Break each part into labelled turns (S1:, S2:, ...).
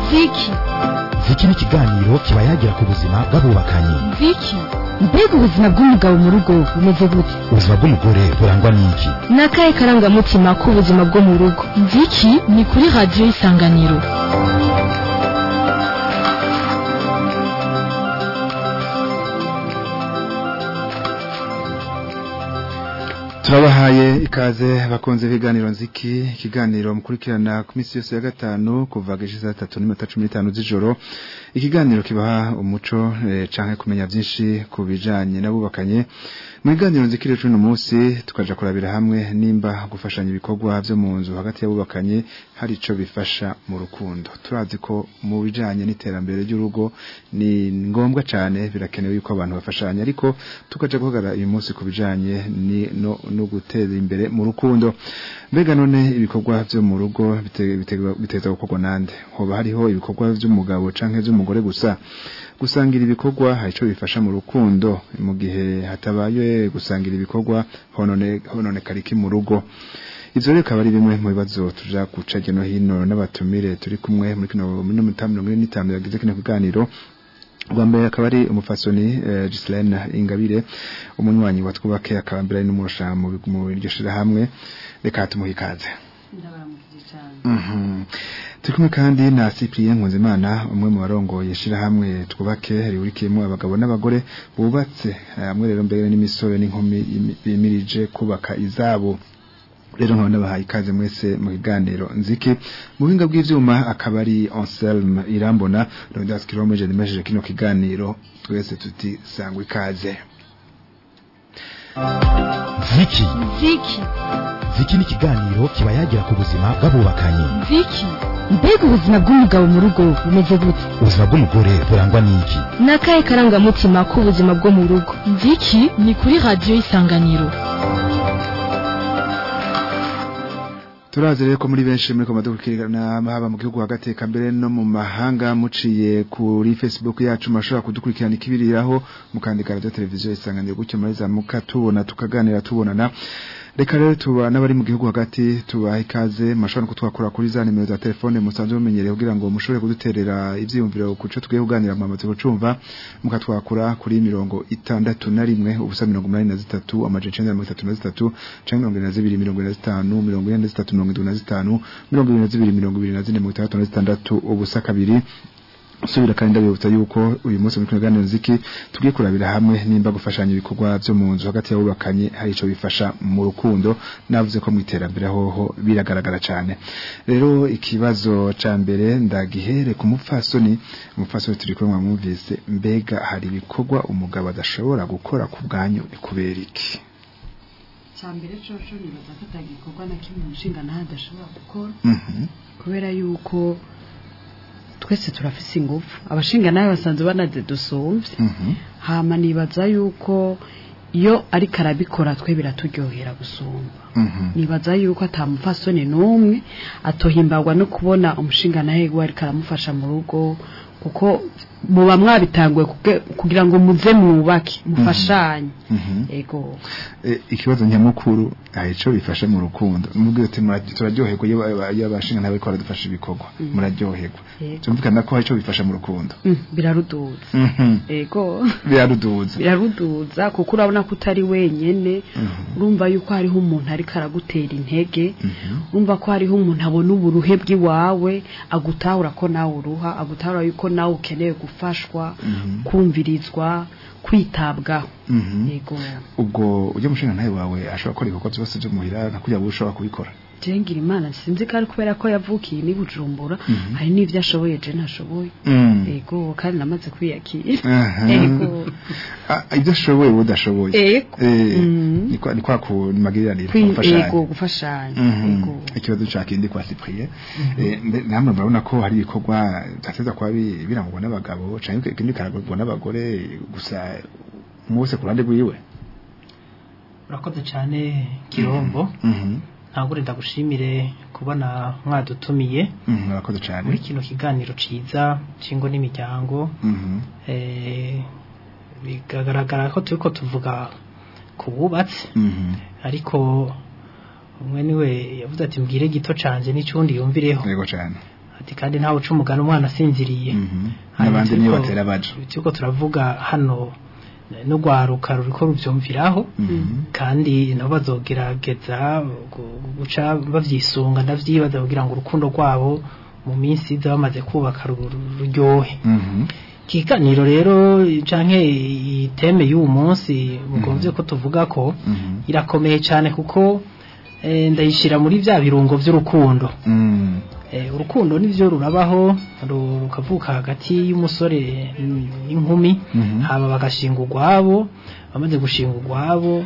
S1: ziki
S2: ziki ni ikiganiro kiba yagira ku buzima bw'abubakanye
S1: ziki mbega ubuzima bw'umugabo mu rugo bumeze gute
S2: ubuzima bw'umugore burangwa n'iki
S1: ni akahe karangamutima k'ubuzima bwo mu rugo ziki ni kuri radiyo isanganiro
S3: turabahaye ikaze bakunze ibiganiro nziki ikiganiro mukurikirana ku minsi yose ya gatanu kuva geje saa tatu n'iminota cumi n'itanu z'ijoro ikiganiro kibaha umuco eh, canke kumenya byinshi ku bijanye n'abubakanye mu biganiro nziki rero uno munsi tukaja kurabira hamwe nimba gufashanya ibikorwa vyo mu nzu hagati y'abubakanye hari ico bifasha mu rukundo turazi ko mu bijanye n'iterambere ry'urugo ni ngombwa cane birakenewe yuko abantu bafashanya ariko tukaja guhagarara uyu munsi ku bijanye ni no, no guteza imbere mu rukundo mbega none ibikorwa vyo mu rugo biteza gukorwa nande hoba hariho ibikorwa vy'umugabo canke vy'umugore gusa gusangira ibikorwa hari ico bifasha mu rukundo mu gihe hatabaye gusangira ibikorwa honone honone kariki mu rugo ivyo rero akaba ari bimwe mu bibazo tuja guca no hino n'abatumire turi kumwe muri kino muri mirongo ine n'itanu yagize kino kiganiro Bwa mbere akaba ari umufasoni uh, Gislaine Ingabire umunywanyi wa twubake akaba mbere ari n'umurusha mu iryo shirahamwe reka tumuhe ikaze Mhm turi kumwe kandi na Cyprien Nkunzimana umwe mu barongoye shirahamwe twubake riurikiyemo abagabo n'abagore bubatse hamwe rero mbere n'imisore n'inkumi bimirije kubaka izabo rero nkaba nabahaye ikaze mwese mu kiganiro nziki mu buhinga bw'ivyuma akaba ari Anselme Irambona Rondas Kilomeje nimesheje kino kiganiro twese tuti sangwa ikaze
S2: ziki
S1: ziki
S2: ziki ni ikiganiro kiba yagira ku buzima bw'abubakanye
S1: ziki mbega ubuzima bw'umugabo mu rugo bumeze gute
S2: ubuzima bw'umugore burangwa n'iki
S1: ni akahe karangamutima k'ubuzima bwo mu rugo ziki ni kuri radiyo isanganiro
S3: turazi rero ko muri benshi muri komado kukirana haba mu gihugu hagati eka mbere no mu mahanga muciye kuri Facebook yacu mashobora kudukurikirana ikibiriraho mukandika radio televiziyo isanganiro gutyo muri za mukatubona tukaganira tubonana reka rero tuba n'abari mu gihugu hagati tubaha ikaze mashobora kutwakura kuri za nimero za telefone musanzwe mumenyereye kugira ngo mushobore kuduterera ivyiyumviro kuco tugiye kuganira mwamaze kucumva mukatwakura kuri mirongo itandatu na rimwe ubusa mirongo umunani na zitatu amajana icenda na mirongo itatu na zitatu canke mirongo ine na zibiri mirongo ine na zitanu mirongo ine na zitatu mirongo indwi na zitanu mirongo ibiri na zibiri mirongo ibiri na zine mirongo itandatu na zitandatu ubusa kabiri subira kandi ndabibutsa yuko uyu munsi muri kiganiro nziki tugiye kurabira hamwe nimba gufashanya ibikorwa byo mu nzu hagati y'abubakanye hari ico bifasha mu rukundo navuze ko mu iterambere hoho biragaragara cyane rero ikibazo ca mbere ndagihere ku mupfasoni umupfasoni turi kumwe mwumvise mbega hari ibikorwa umugabo adashobora gukora ku bwanyu kubera iki
S4: cyambere coco nibaza ko atagikorwa na kimwe umushinga naho adashobora gukora
S3: Mhm.
S4: kubera yuko twese turafise ingufu abashinga nawe basanzwe banaze dusumvye
S3: Mhm.
S4: hama nibaza yuko iyo ariko arabikora twe biraturyohera gusumba
S3: Mhm.
S4: nibaza yuko atamupfasoni n'umwe atohimbagwa no kubona umushinga nawe we ariko aramufasha mu rugo kuko muba mwabitanguye kuge- kugira ngo muze mwubake mufashanye
S3: Mhm.
S4: ego
S3: Eh, ikibazo nyamukuru hari ico bifasha mu rukundo mubwire ati mura- turaryoherwa iyo ba- iyo abashinga nawe ko baradufasha ibikorwa muraryoherwa
S4: Yego.
S3: tumvikana ko hari ico bifasha mu rukundo
S4: Mm, biraruduza
S3: Mhm.
S4: ego
S3: biraruduza
S4: biraruduza kuko urabona ko utari wenyene
S3: Mhm.
S4: urumva yuko hariho umuntu ariko aragutera intege
S3: Mhm.
S4: urumva ko hariho umuntu abona uburuhe bw'iwawe agutahura ko nawe uruha agutahura yuko nawe ukeneye gufashwa
S3: Mhm.
S4: kumvirizwa kwitabwaho
S3: Mhm.
S4: yego
S3: ubwo ujya mushinga nawe wawe ashobora gukora ibikorwa byose byo muhira nka kugira ngo ushobora kubikora
S4: jengira imana sinzi ko ari kubera ko yavukiye ni bujumbura
S3: Mhm.
S4: hari n'ibyo ashoboye je ntashoboye
S3: Mm.
S4: yego kandi namaze kwiyakira
S3: Aha.
S4: yego
S3: Ah, ibyo ashoboye wowe udashoboye
S4: Ego.
S3: Eh,
S4: Mhm.
S3: ni kwa- ni kwa kumagiriranira
S4: Kwi-
S3: gufashanya
S4: yego gufashanya
S3: Mhm.
S4: yego
S3: ikibazo cya kindi kwa Cyprien eh mbe- namwe murabona ko hari ibikorwa byateza kuba bi- birangwa n'abagabo cyangwa ikindi karagurwa n'abagore gusa mwose ku ruhande rwiwe
S5: urakoze cyane kirombo
S3: Mhm.
S5: ntabwo ndagushimire kubona mwadutumiye
S3: Mhm, murakoze cyane
S5: muri kino kiganiro ciza cy'ingo n'imiryango
S3: Mhm.
S5: eh, bigaragara ko turiko tuvuga ku bubatsi
S3: Mhm.
S5: ariko umwe niwe yavuze ati mbwire gito canje n'icundi yumvireho
S3: yego cyane
S5: ati kandi ntawe uca umugani umwana asinziriye
S3: Mhm.
S5: Hanyuma
S3: n'abandi niyo
S5: turiko-
S3: batera baja
S5: turiko turavuga hano eh, n'urwaruka ruriko ruvyumviraho
S3: Mhm.
S5: kandi nabo bazogerageza gu- guca bavyisunga ndavyibaza kugira ngo urukundo rwabo mu minsi iza bamaze kubaka ru- ru- ruryohe
S3: Mhm.
S5: ikiganiro rero canke iteme y'uwu munsi mugomvye ko tuvuga ko
S3: Mhm.
S5: irakomeye cyane kuko eh, ndayishira muri vya birungo vy'urukundo
S3: Mm.
S5: Eh, urukundo nivyo rurabaho ru- rukavuka hagati y'umusore n'inkumi
S3: Mhm.
S5: haba bagashinga urwabo bamaze gushinga urwabo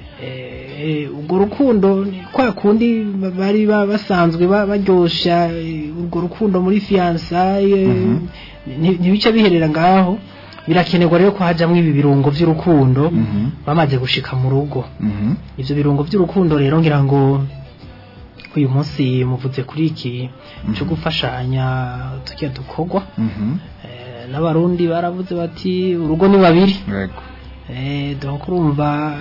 S5: eh, urwo rukundo ni kwa kundi ba- bari ba- basanzwe ba- baryosha eh, urwo rukundo muri fiansaye nti- ntibica biherera ngaho birakenerwa rero ko hajamwo ibi birungo vy'urukundo
S3: Mhm.
S5: bamaze gushika mu rugo
S3: Mhm.
S5: ivyo birungo vy'urukundo rero ngira ngo uyu munsi muvuze kuri iki cyo gufashanya tukiya dukorwa
S3: Mhm.
S5: eh, n'abarundi baravuze bati urugo ni babiri
S3: Yego.
S5: eh, donc urumva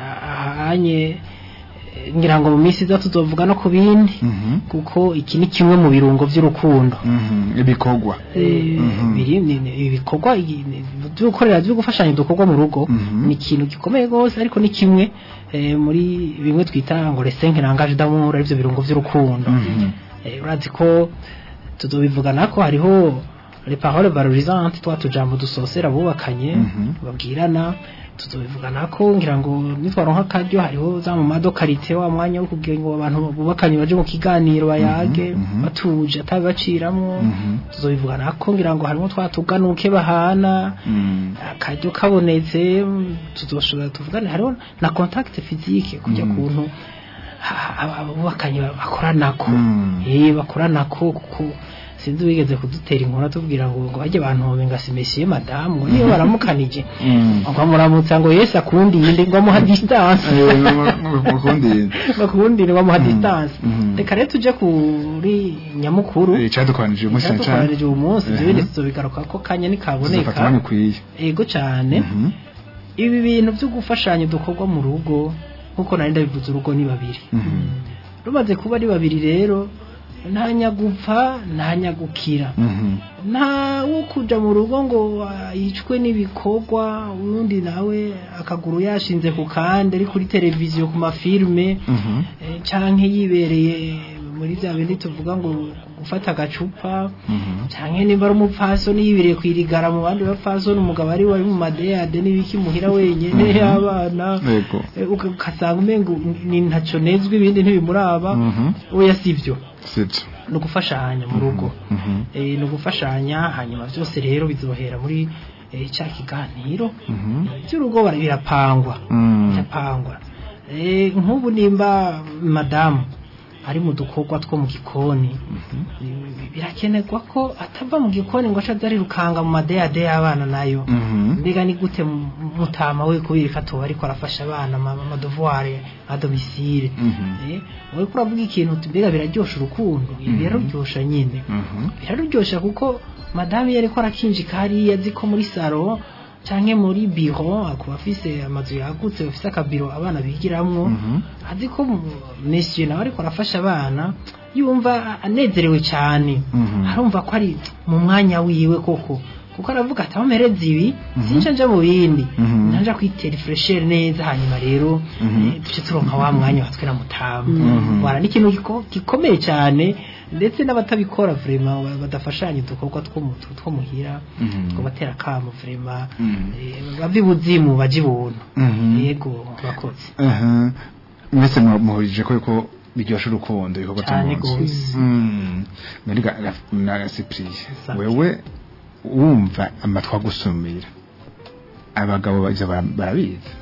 S5: ahanye eh, ngira ngo mu minsi iza tuzovuga no ku bindi
S3: Mhm.
S5: kuko iki ni kimwe mu birungo vy'urukundo
S3: Mhm. ibikorwa
S5: Eh,
S3: Mhm.
S5: biri ni- ni- ibikorwa i- ni- byo gukorera byo gufashanya dukorwa mu rugo
S3: Mhm.
S5: ni ikintu gikomeye rwose ariko ni kimwe eh, muri bimwe twita ngo resenke rangaje d'amour arivyo birungo vy'urukundo
S3: Mhm.
S5: Eh, urazi ko tuzobivugana ko hariho les paroles valorisantes twa tujambo dusosera abubakanye
S3: Mhm.
S5: babwirana tuzobivugana ko ngira ngo nitwaronka akaryo hariho za mu madokarite wa mwanya wo kugira ngo abantu bubakanye baje mu kiganiro bayage
S3: mhm.
S5: batuje atabibaciramwo
S3: Mhm.
S5: tuzobivugana ko ngira ngo harimo twatuganuke bahana
S3: Mm.
S5: akaryo kabonetse mm, tuzoshobora tuvugane hariho na contact physique kujya
S3: Mhm.
S5: kuntu ha- ha- abubakanye bakoranako
S3: Mm.
S5: eh bakoranako kuko sinzi wigeze kudutera inkuru atubwira ngo ngo bajye abantu ngasi messieurs madame ngo niyo baramukanije
S3: Mm.
S5: ngo amuramutsa ngo Yesu akundinde ngo amuha distance
S3: Eh, mu- mu- mukundire.
S5: bakundire ngo amuha
S3: Mm.
S5: distance
S3: Mhm.
S5: reka rero tuje kuri nyamukuru
S3: Eh, Icadukoranije uyu munsi cyane cyane
S5: cyatukoranije uyu munsi
S3: Mhm.
S5: ibyo bindi tuzobigaruka ko kanya
S3: tuzofata
S5: nikaboneka
S3: umwanya ukwiye
S5: ego cyane
S3: Mhm.
S5: ibi bintu byo gufashanya dukorwa mu rugo nkuko nari ndabivuze urugo ni babiri
S3: Mhm.
S5: rumaze kuba ari babiri rero nta nyagupfa nta nyagukira
S3: Mhm.
S5: nta wo kuja mu rugo ngo ah, yicwe n'ibikorwa ubundi nawe akaguru yashinze ku kandi ari kuri televiziyo ku mafilme
S3: Mhm.
S5: eh, canke yibereye muri bya bindi tuvuga ngo gufata agacupa
S3: Mhm.
S5: canke nimba ari umupfasoni yibereye kwirigara mu bandi bapfasoni umugabo ari wari mu madeyade n'ibiki muhira wenyene abana
S3: Yego.
S5: Eh, uka- ugasanga umengo ni ntaco nezwe ibindi ntibimuraba
S3: Mhm.
S5: oya sivyo
S3: Sibyo.
S5: ni ugufashanya mu rugo
S3: Mhm.
S5: Eh, ni ugufashanya hanyuma byose rero bizohera muri eh, cya kiganiro
S3: Mhm.
S5: by'urugo bara- birapangwa
S3: Mm.
S5: birapangwa Eh, nk'ubu nimba madamu ari mu dukorwa two mu gikoni bi- birakenerwa ko atava mu gikoni ngo aca arirukanga mu madeyade y'abana nayo
S3: Mhm.
S5: mbega ni gute mu- mutama we kubera ko atoba ariko arafasha abana ama- amadevoir a domicile
S3: Mhm.
S5: Eh, wowe ko uravuga ikintu uti mbega biraryosha urukundo ibi biraruryosha nyine
S3: Mhm.
S5: biraruryosha kuko madamu iyo ariko arakinjika hariya azi ko muri saro canke muri biro akuba afise amazu yagutse bafise akabiro abana bigiramwo
S3: Mhm.
S5: azi ko mu- monsieur nawe ariko arafasha abana yumva anezerewe cyane
S3: Mhm.
S5: arumva ko ari mu mwanya wiwe koko kuko aravuga ati aho mpereza ibi sinca nja mu bindi
S3: Mhm.
S5: nanja kwitera fresher neza hanyuma rero
S3: Mhm.
S5: eh, duce turonka wa mwanya watwe na mutamu
S3: Mhm.
S5: wara n'ikintu giko- gikomeye cyane ndetse n'abatabikora vrema ba- badafashanya udukorwa two mu- two muhira
S3: Mhm.
S5: two batera kamo vrema
S3: Mhm.
S5: eh, bava ibuzimu baje ibuntu
S3: Mhm.
S5: yego bakoze
S3: Aha. mwese mu- muhurije ko yuko biryoshye urukundo ibikorwa byo
S5: Cyane
S3: mu nzu
S5: gose.
S3: Mm. muri ga- ga- na Cyprien
S5: Safi.
S3: wewe wumva amatwa gusumira abagabo bajya barabizi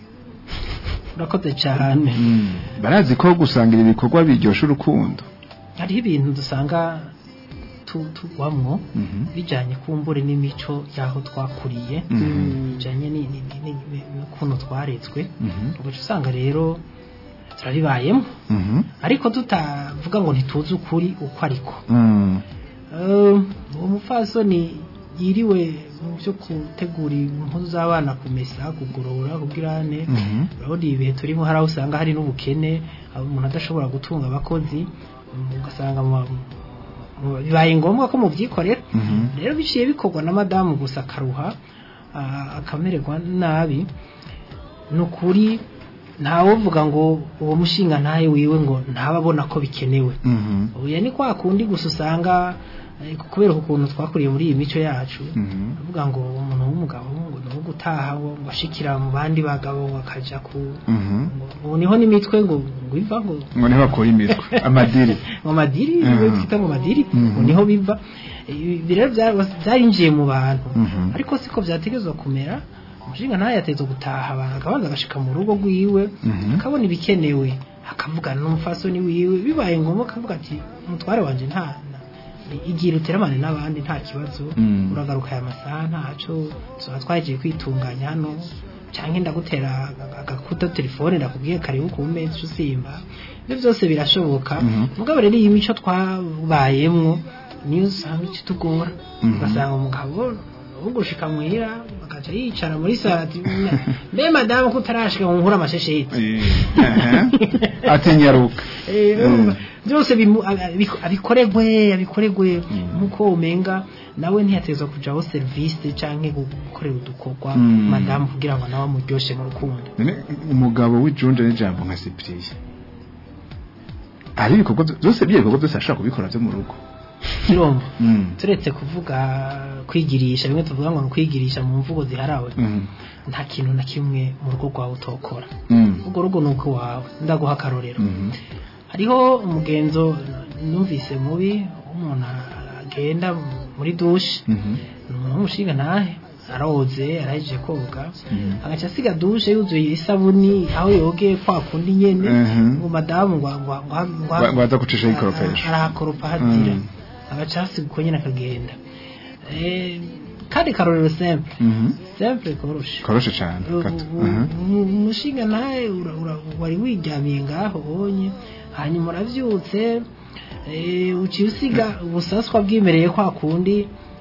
S5: urakoze cyane
S3: Mm. barazi ko gusangira ibikorwa biryoshye urukundo
S5: hariho ibintu dusanga tu- tugwamwo
S3: Mhm.
S5: bijanye kumbure n'imico y'aho twakuriye
S3: Mhm.
S5: bijanye ni- ni- ni- ni- n'ukuntu twaretswe
S3: Mhm.
S5: ugaca usanga rero turabibayemo
S3: Mhm.
S5: ariko tutavuga ngo ntituzi ukuri uko ariko
S3: Mm.
S5: Eh, uwo mupfasoni yiriwe mu byo gutegura impuzu z'abana kumesa kugorora kubwirane
S3: Mhm.
S5: urabona ibi bihe turimo hari aho usanga hari n'ubukene aho umuntu adashobora gutunga abakozi mm, ugasanga mu mu- bibaye ngombwa ko mubyikorera
S3: Mhm.
S5: rero biciye bikorwa na madamu gusa akaruha ah, akamererwa nabi ni ukuri ntawovuga ngo uwo mushinga ntaye wiwe ngo ntababona ko bikenewe
S3: Mhm.
S5: ubu ni kwa kundi gusa usanga eh, kubera ukuntu twakuriye muri iyi mico yacu
S3: Mhm.
S5: avuga ngo umuntu w'umugabo ngo ni uwo gutaha ngo ngo ashikira mu bandi bagabo ngo akaja ku
S3: Mhm.
S5: ngo- ubu niho n'imitwe ngo ngo iva ngo
S3: ngo niho bakura imitwe amadiri
S5: mu madiri
S3: Mhm.
S5: we twita mu madiri
S3: Mhm.
S5: ngo niho biva ibi rero bya- byarinjiye mu bantu
S3: Mhm.
S5: ariko siko byategezwa kumera umushinga ntayo yateza gutaha abantu akabanza agashika mu rugo rwiwe
S3: Mhm.
S5: akabona ibikenewe akavugana n'umufasoni wiwe bibaye ngombwa akavuga ati umutware wanje nta nta- igira uteramane n'abandi nta kibazo
S3: Mm.
S5: uragaruka aya masaha ntaco tuba twagiye kwitunganya hano cyangwa ndagutera aga- agakuta telefone ndakubwiye karibu ku meza usimba ibyo byose birashoboka
S3: Mhm.
S5: mugabo rero iyi mico twabayemwo niyo usanga ikitugora
S3: Mhm.
S5: ugasanga umugabo ugushika muhira akaca yicara muri sara ati mbe madamu ko utarashika ngo nkure amashesheti
S3: Eh, ati nyaruka
S5: Eh, urumva, byose bimu- abi- abikoregwe abikoregwe nkuko umenga nawe ntiyatezwa kujaho serivisi canke gukorera udukorwa
S3: Mm.
S5: madamu kugira ngo nawe amuryoshe mu rukundo
S3: None umugabo w'ijunje n'ijambo nka Cyprien hari ibikorwa byo- byose byo ibikorwa byose ashaka kubikora byo mu rugo
S5: kirombo
S3: Mm.
S5: turetse kuvuga kwigirisha bimwe tuvuga ngo ni kwigirisha mu mvugo ziharawe
S3: Mhm.
S5: nta kintu na kimwe mu rugo rwawe utokora
S3: Mm.
S5: urwo rugo ni uko wawe ndaguha akarorero
S3: Mhm.
S5: hariho umugenzo numvise mubi umuntu agenda muri dushe
S3: Mhm.
S5: umuntu w'umushinga ntahe aroze arahejeje koga
S3: Mhm.
S5: agaca asiga dushe yuzuye isabuni aho yogeye kwa kundi nyene
S3: Mhm.
S5: ngo madamu ngo ngo ngo
S3: Ngo- ngo aza gucishaho ikoropesho.
S5: arahakoropa hazira
S3: Mm.
S5: agaca hasiga uko nyene akagenda Eh, kandi karorero simple
S3: Mhm.
S5: simple koroshe
S3: koroshe cyane gato Mhm.
S5: umushinga nawe ura- ura- wari wiryamiye ngaho ubonye hanyuma urabyutse eh, uciye usiga ubusaswa bwimereye kwa kundi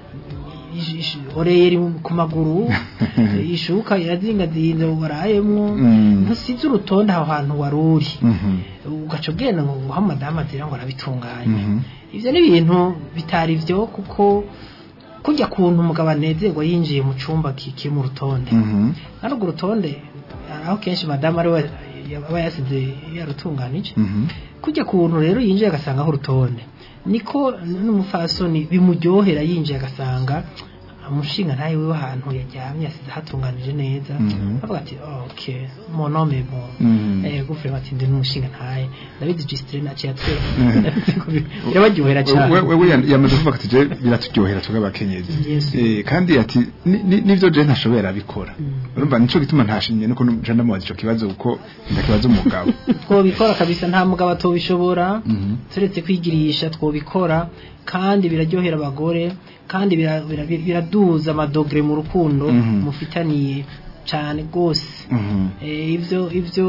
S5: ish- ish- oreye ku maguru ishuka irazingazinze warayemwo
S3: Mm.
S5: ntusize urutonde aho hantu wari uri
S3: Mhm.
S5: ugaca ugenda ngo nguha madamu azira ngo arabitunganye
S3: Mhm.
S5: ibyo ni ibintu bitari byo kuko kujya kuntu umugabo anezerwa yinjiye mu cyumba ki- kiri mu rutonde
S3: Mhm.
S5: kandi urwo rutonde aho kenshi madamu ari we aba yasize yarutunganije
S3: Mhm.
S5: kujya kuntu rero yinjiye agasangaho urutonde niko n'umufasoni bimuryohera yinjiye agasanga umushinga ntayo wiwe ahantu yajyamye yasize hatunganije neza
S3: Mhm.
S5: avuga ati ok monome bon
S3: Mhm.
S5: eh guvre bati ndi n'umushinga ntaye ndabizi gistre naciye atwe
S3: Mhm.
S5: birabaryohera cyane
S3: we we yan- yamaze kuvuga ati je biraturyohera twebwe abakenyezi
S5: Yes.
S3: Eh, kandi ati ni- ni- nivyo je ntashobora abikora urumva nico gituma ntashimye nuko nje ndamubaza ico kibazo kuko ndakibaza umugabo
S5: twobikora kabisa nta mugabo atobishobora
S3: Mhm.
S5: turetse kwigirisha twobikora kandi biraryohera abagore kandi bira- bira- biraduza amadogere mu rukundo
S3: Mhm.
S5: mufitaniye cyane rwose
S3: Mhm.
S5: Eh, ibyo ibyo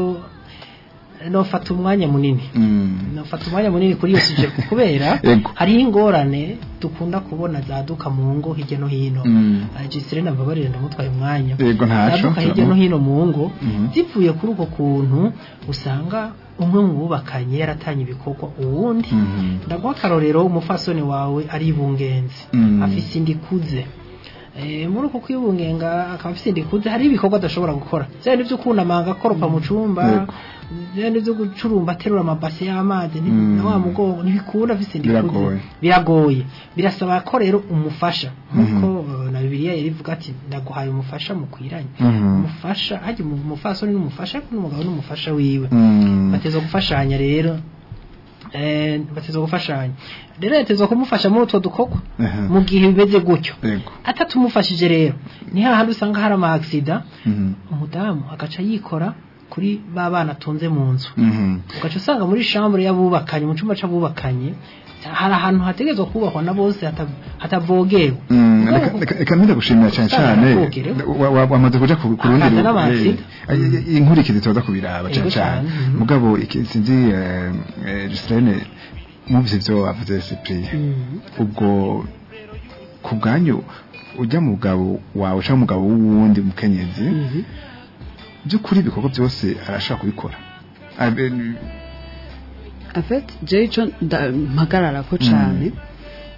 S5: nofata umwanya munini
S3: Mm.
S5: nofata umwanya munini kuri iyo suje kubera
S3: Ego.
S5: hariho ingorane dukunda kubona zaduka mu ngo hirya no hino
S3: Mm.
S5: gisire nambabarire ndamutwaye umwanya
S3: Yego, ntaco.
S5: zaduka hirya no hino mu ngo
S3: Mhm.
S5: zivuye kuri uko kuntu usanga umwe mu bubakanye yaratanye ibikorwa uwundi
S3: Mhm.
S5: ndaguha akarorero umufasoni wawe ari ibungenzi
S3: Mm.
S5: afise indi ikuze Eh, muri uko kwibungenga akaba afise indi ikuze hari ibikorwa adashobora gukora byari byo kunamanga akoropa mu cumba
S3: Yego.
S5: byari byo gucurumba aterura amabase y'amazi ni-
S3: Mm.
S5: na wa mugongo ntibikunda afise indi ikuze
S3: Biragoye.
S5: biragoye birasaba ko rero umufasha nkuko
S3: Mhm.
S5: eh, na bibiliya yari ivuga ati ndaguhaye umufasha mukwiranye
S3: Mhm.
S5: umufasha hajya umufasoni n'umufasha ariko n'umugabo n'umufasha wiwe
S3: Mm.
S5: bateza gufashanya rero eh, bateza gufashanya rero yatezwa kumufasha muri utwo dukorwa
S3: Aha.
S5: mu gihe bimeze gutyo
S3: Yego.
S5: atatumufashije rero ni hahandi usanga hari ama accident
S3: Mhm.
S5: umudamu agaca yikora kuri ba bana atunze mu nzu
S3: Mhm.
S5: ugaca usanga muri chambre y'abubakanye mu cyumba c'abubakanye hari ahantu hategezwa kubahwa na bose hata- hatavogerwa
S3: Mm,
S5: Ubwo-
S3: reka- reka- reka mpita gushimira cyane cyane
S5: Ntugire.
S3: wa- wa- wamaze kuja ku ku rundi
S5: Akaza
S3: ru-
S5: n'amatsinda.
S3: eh, eh, inkurikizi tuza kubiraba cyane
S5: Yego
S3: cyane
S5: cyane, mhm.
S3: mugabo iki- sinzi eh, eh, Gislaine mwumvise ivyo wavuze Cyprien
S5: Mm.
S3: ubwo ku bwanyu ujya mu mugabo wawe cyangwa umugabo w'uwundi mukenyezi
S5: Mhm.
S3: by'ukuri ibikorwa byose arashaka kubikora Abe-
S4: afet jewe ico nda- mpagarara ko cane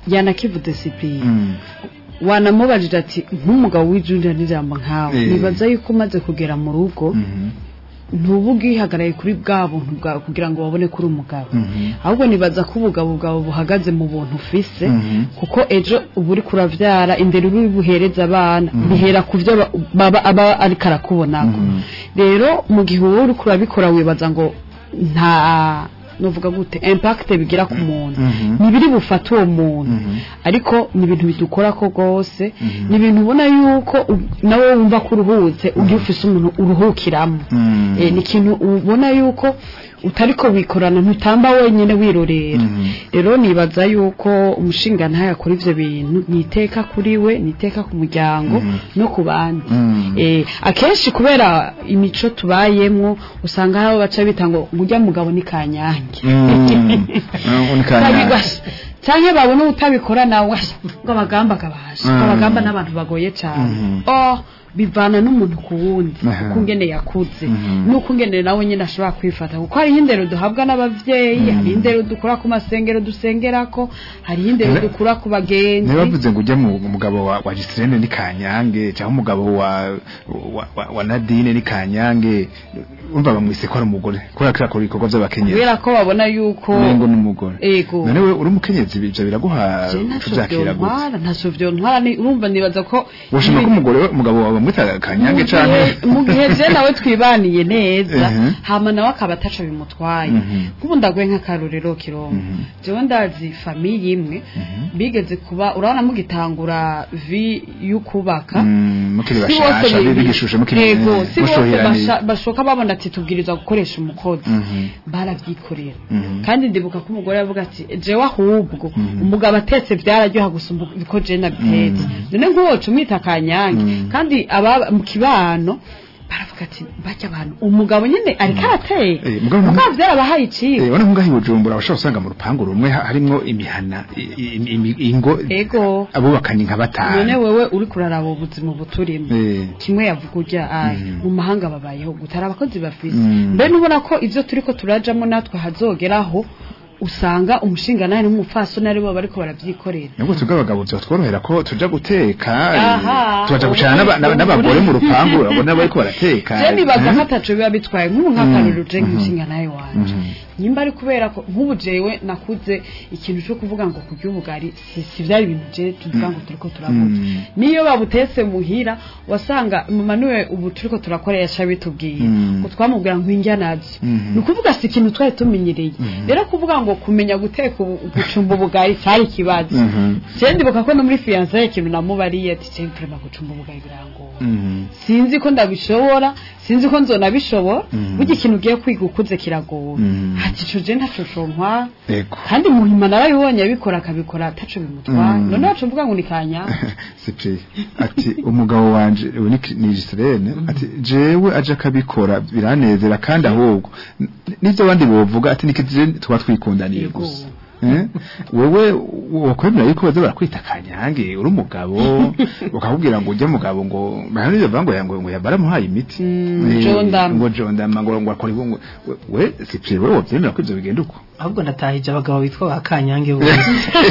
S4: yanakivuze Cyprien
S3: Mm.
S4: wanamubajije ati nk'umugabo w'ijunja n'ijambo nkawe
S3: Eh.
S4: nibaza yuko umaze kugera mu rugo
S3: Mhm.
S4: ntuba ubwihagaraye kuri bwa buntu bwawe kugira ngo babone ko uri umugabo
S3: Mhm.
S4: ahubwo nibaza ko ubugabo bwawe buhagaze mu buntu ufise
S3: Mhm.
S4: kuko ejo uba uri kuravyara imbere uri buhereza abana bihera ku byo ba- baba aba ariko arakubonako
S3: Mhm.
S4: rero mu gihe wowe uri kurabikora wibaza ngo nta novuga gute impact bigira ku muntu
S3: Mhm.
S4: ntibiri bufate uwo muntu
S3: Mhm.
S4: ariko ni ibintu bidukora ko rwose ni ibintu ubona yuko u- nawe wumva ko uruhutse ujya ufise umuntu uruhukiramo
S3: Mm.
S4: Eh, ni ikintu ubona yuko utariko wikorana ntutamba wenyine wirorera
S3: Mhm.
S4: rero nibaza yuko umushinga ntayo akora ivyo bintu ni iteka kuri we ni iteka ku muryango no ku bandi
S3: Mhm.
S4: Eh, akenshi kubera imico tubayemwo usanga hari abo baca bita ngo ngujya mugabo ni kanyange
S3: Mm. Ah, ni kanyange.
S4: kabigwasha canke babona utabikora nawe washa ngo abagamba akabasha
S3: Mm.
S4: abagamba n'abantu bagoye cane
S3: Mhm.
S4: oh bivana n'umuntu ku wundi
S3: Aha.
S4: uko ngene yakuze
S3: Mhm.
S4: nuko ngene nawe nyine ashobora kwifata kuko hariho indero duhabwa n'abavyeyi hariho indero dukura ku masengero dusengerako hariho indero
S3: Ne-
S4: dukura ku bagenzi
S3: ntibavuze ngo ujya mu mugabo wa, wa Gisirene ni Kanyange cyangwa umugabo wa, wa, wa, wa Nadine ni Kanyange umva bamwise ko ari umugore kubera ko akora ibikorwa by'abakenyezi
S4: kubera ko babona yuko
S3: nengo ni umugore
S4: ego
S3: none we uri umukenyezi ibyo biraguha
S4: Je ntaco
S3: tubyakira gute
S4: vyontwara ntaco vyontwara ni- urumva nibaza ko
S3: woshima ko umugore we- umugabo wawe bamwita Kanyange
S4: Mu
S3: canke
S4: gihe- mu gihe je nawe twibaniye neza
S3: Mhm.
S4: hama nawe akaba ataco bimutwaye
S3: Mhm.
S4: nk'ubu ndaguye nk'akarorero kirongo
S3: Mhm.
S4: jewe ndazi famiye imwe bigeze kuba urabona mugitangura vi y'ukubaka
S3: Mm, mukiri
S4: si bose
S3: bashasha
S4: bi-
S3: bigishushe mukiri
S4: yego si bose
S3: mushoheraniye.
S4: basha- bashoka babona ati tubwiriza gukoresha umukozi
S3: Mhm.
S4: barabyikorera
S3: Mhm.
S4: kandi ndibuka ko umugore yavuga ati jewe ahubwo
S3: Mhm.
S4: umugabo atetse byararyoha gusumba uko je nabitetse none nk'uwoca umwita kanyange
S3: Mhm.
S4: kandi aba mu kibano baravuga ati bajya abantu umugabo nyine ariko arateye
S3: Eh, mugabo nta-
S4: mugabo byarabahaye iciwe
S3: Eh, wana nkungahi bujumbura bashobora usanga mu rupangu rumwe ha- harimwo imihana i- i- imi- ingo
S4: ego
S3: abubakanye nka
S4: none
S3: batanu
S4: wewe uri kuraraba ubuzima buturimo
S3: Eh,
S4: kimwe yavuga urya ayi
S3: Mhm.
S4: mu mahanga babayeho gutara abakozi bafise
S3: Mm.
S4: mbe nubona ko ivyo turiko turajamo natwe hazogeraho usanga umushinganani n'umupfasoni aribo bariko barabyikorera
S3: nubwo twebwe abagabo byatworohera ko tuja guteka
S4: Aha.
S3: tubaja gucana n'aba- n'aba- n'abagore mu rupangu urabona bariko barateka
S4: je nibaza
S3: Eh?
S4: ko ataco biba bitwaye nk'ubu nk'akarorero je
S3: Mhm.
S4: nk'umushinganani wanje
S3: Mhm.
S4: nyimba ari kubera ko nk'ubu jewe nakuze ikintu cyo kuvuga ngo kurya ubugari si, si vyari ibintu je tuvuga ngo turiko turavuga
S3: Mm.
S4: niyo babutetse muhira wasanga mama niwe ubu turiko turakoresha bitubwiye
S3: Mm.
S4: ngo twamubwira ngo indya nazo
S3: Mhm.
S4: ni ukuvuga si ikintu twari tumenyereye rero kuvuga ngo kumenya guteka ubu- gucumba ubugari cyari ikibazo
S3: Mhm.
S4: je ndibuka ko no muri fiyanse ikintu namubariye ati je mprema gucumba ubugari birangora
S3: Mhm.
S4: sinzi ko ndabishobora sinzi ko nzonabishobora
S3: Mhm.
S4: burya ikintu ugiye kwiga ukuze kiragora
S3: Mhm.
S4: ati ico je ntaco contwara
S3: Ego.
S4: kandi muhima narabibonye abikora akabikora ataco bimutwara
S3: Mhm.
S4: none wacu mvuga ngo ni kanya
S3: Sipi ati umugabo wanje ubu ni ni Gisirene ati jewe aje akabikora biranezera kandi ahubwo n- n'ivyo abandi bovuga ati nikije tuba twikundaniye
S4: Yego.
S3: gusa Eh? wewe wakwemera yuko baza barakwita kanyange uri umugabo bakakubwira ngo ujya mugabo ngo bahandi bavuga ngo yango ngo yabaramuhaye imiti
S4: Mm,
S3: Eh,
S4: Jondama.
S3: ngo jondama ngo ngo akora ngo we- we sipi wewe wabyemera ko ivyo bigenda uko
S5: ahubwo natahije abagabo bitwa ba kanyange bose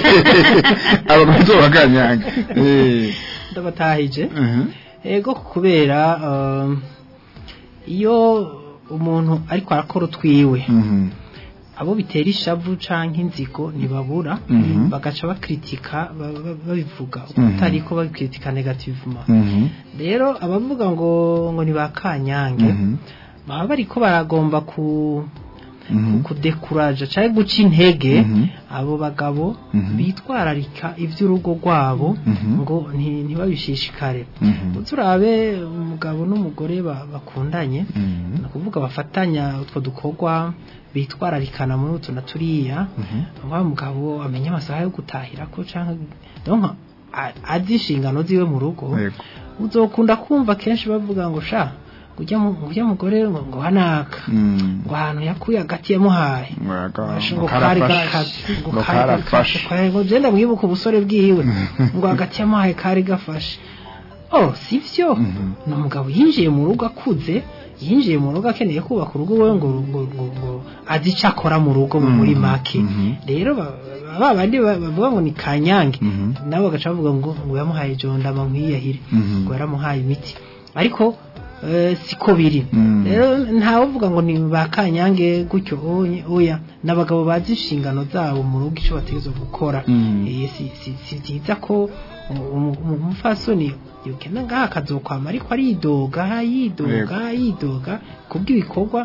S3: abagabo bakanyange eh
S5: ndabatahije
S3: mhm
S5: ego kubera um, iyo umuntu ariko arakora utwiwe
S3: mhm
S5: abo bitera ishavu canke inzigo ntibabura
S3: Mhm.
S5: bagaca bakritika ba- ba- babivuga
S3: Mhm.
S5: utariko babikritika negativement
S3: mhm
S5: rero abavuga ngo ngo ni ba kanyange
S3: mhm
S5: baba bariko baragomba ku
S3: mhm
S5: kudekuraja canke guca intege
S3: Mhm.
S5: abo bagabo
S3: Mhm.
S5: bitwararika ivy'urugo rwabo
S3: Mhm.
S5: ngo nti- ntibabishishikare
S3: Mhm.
S5: turabe umugabo n'umugore ba- bakundanye
S3: Mhm.
S5: ni ukuvuga bafatanya utwo dukorwa bitwararikana muri utu na turiya
S3: Mhm.
S5: wa mugabo amenya amasaha yo gutahira ko canke donc a- azi inshingano ziwe mu rugo
S3: Yego.
S5: uzokunda kumva kenshi bavuga ngo sha ujya ujya mugore ngo ngo hanaka
S3: Mm.
S5: ngo ahantu yakuye agati yamuhaye
S3: Ngo
S5: Basha
S3: ngo
S5: ngo kari
S3: karafashe.
S5: gakaze ngo
S3: Ngo
S5: kari
S3: karafashe.
S5: gafashe ngo genda mwibuka ubusore bwiwe ngo agati yamuhaye kari gafashe oh sivyo
S3: Mhm.
S5: ni umugabo yinjiye mu rugo akuze yinjiye mu rugo akeneye kubaka urugo we ngo ngo ngo ngo azi icyo akora mu rugo mu muri make
S3: Mhm.
S5: rero ba- ba bandi ba- bavuga ngo ni kanyange
S3: Mhm.
S5: nabo bagaca bavuga ngo ngo yamuhaye jondama nkwiyahire
S3: Mhm.
S5: ngo yaramuhaye imiti ariko eh, siko biri
S3: Mm.
S5: rero ntawe uvuga ngo ni ba kanyange gutyo oye- oya n'abagabo bazi inshingano zabo mu rugo icyo bategerezwa gukora
S3: Mm.
S5: Eh, si si si byiza ko umu- umu- umupfasoni yogenda ngaha akazokwama ariko aridoga yidoga yidoga kubw'ibikorwa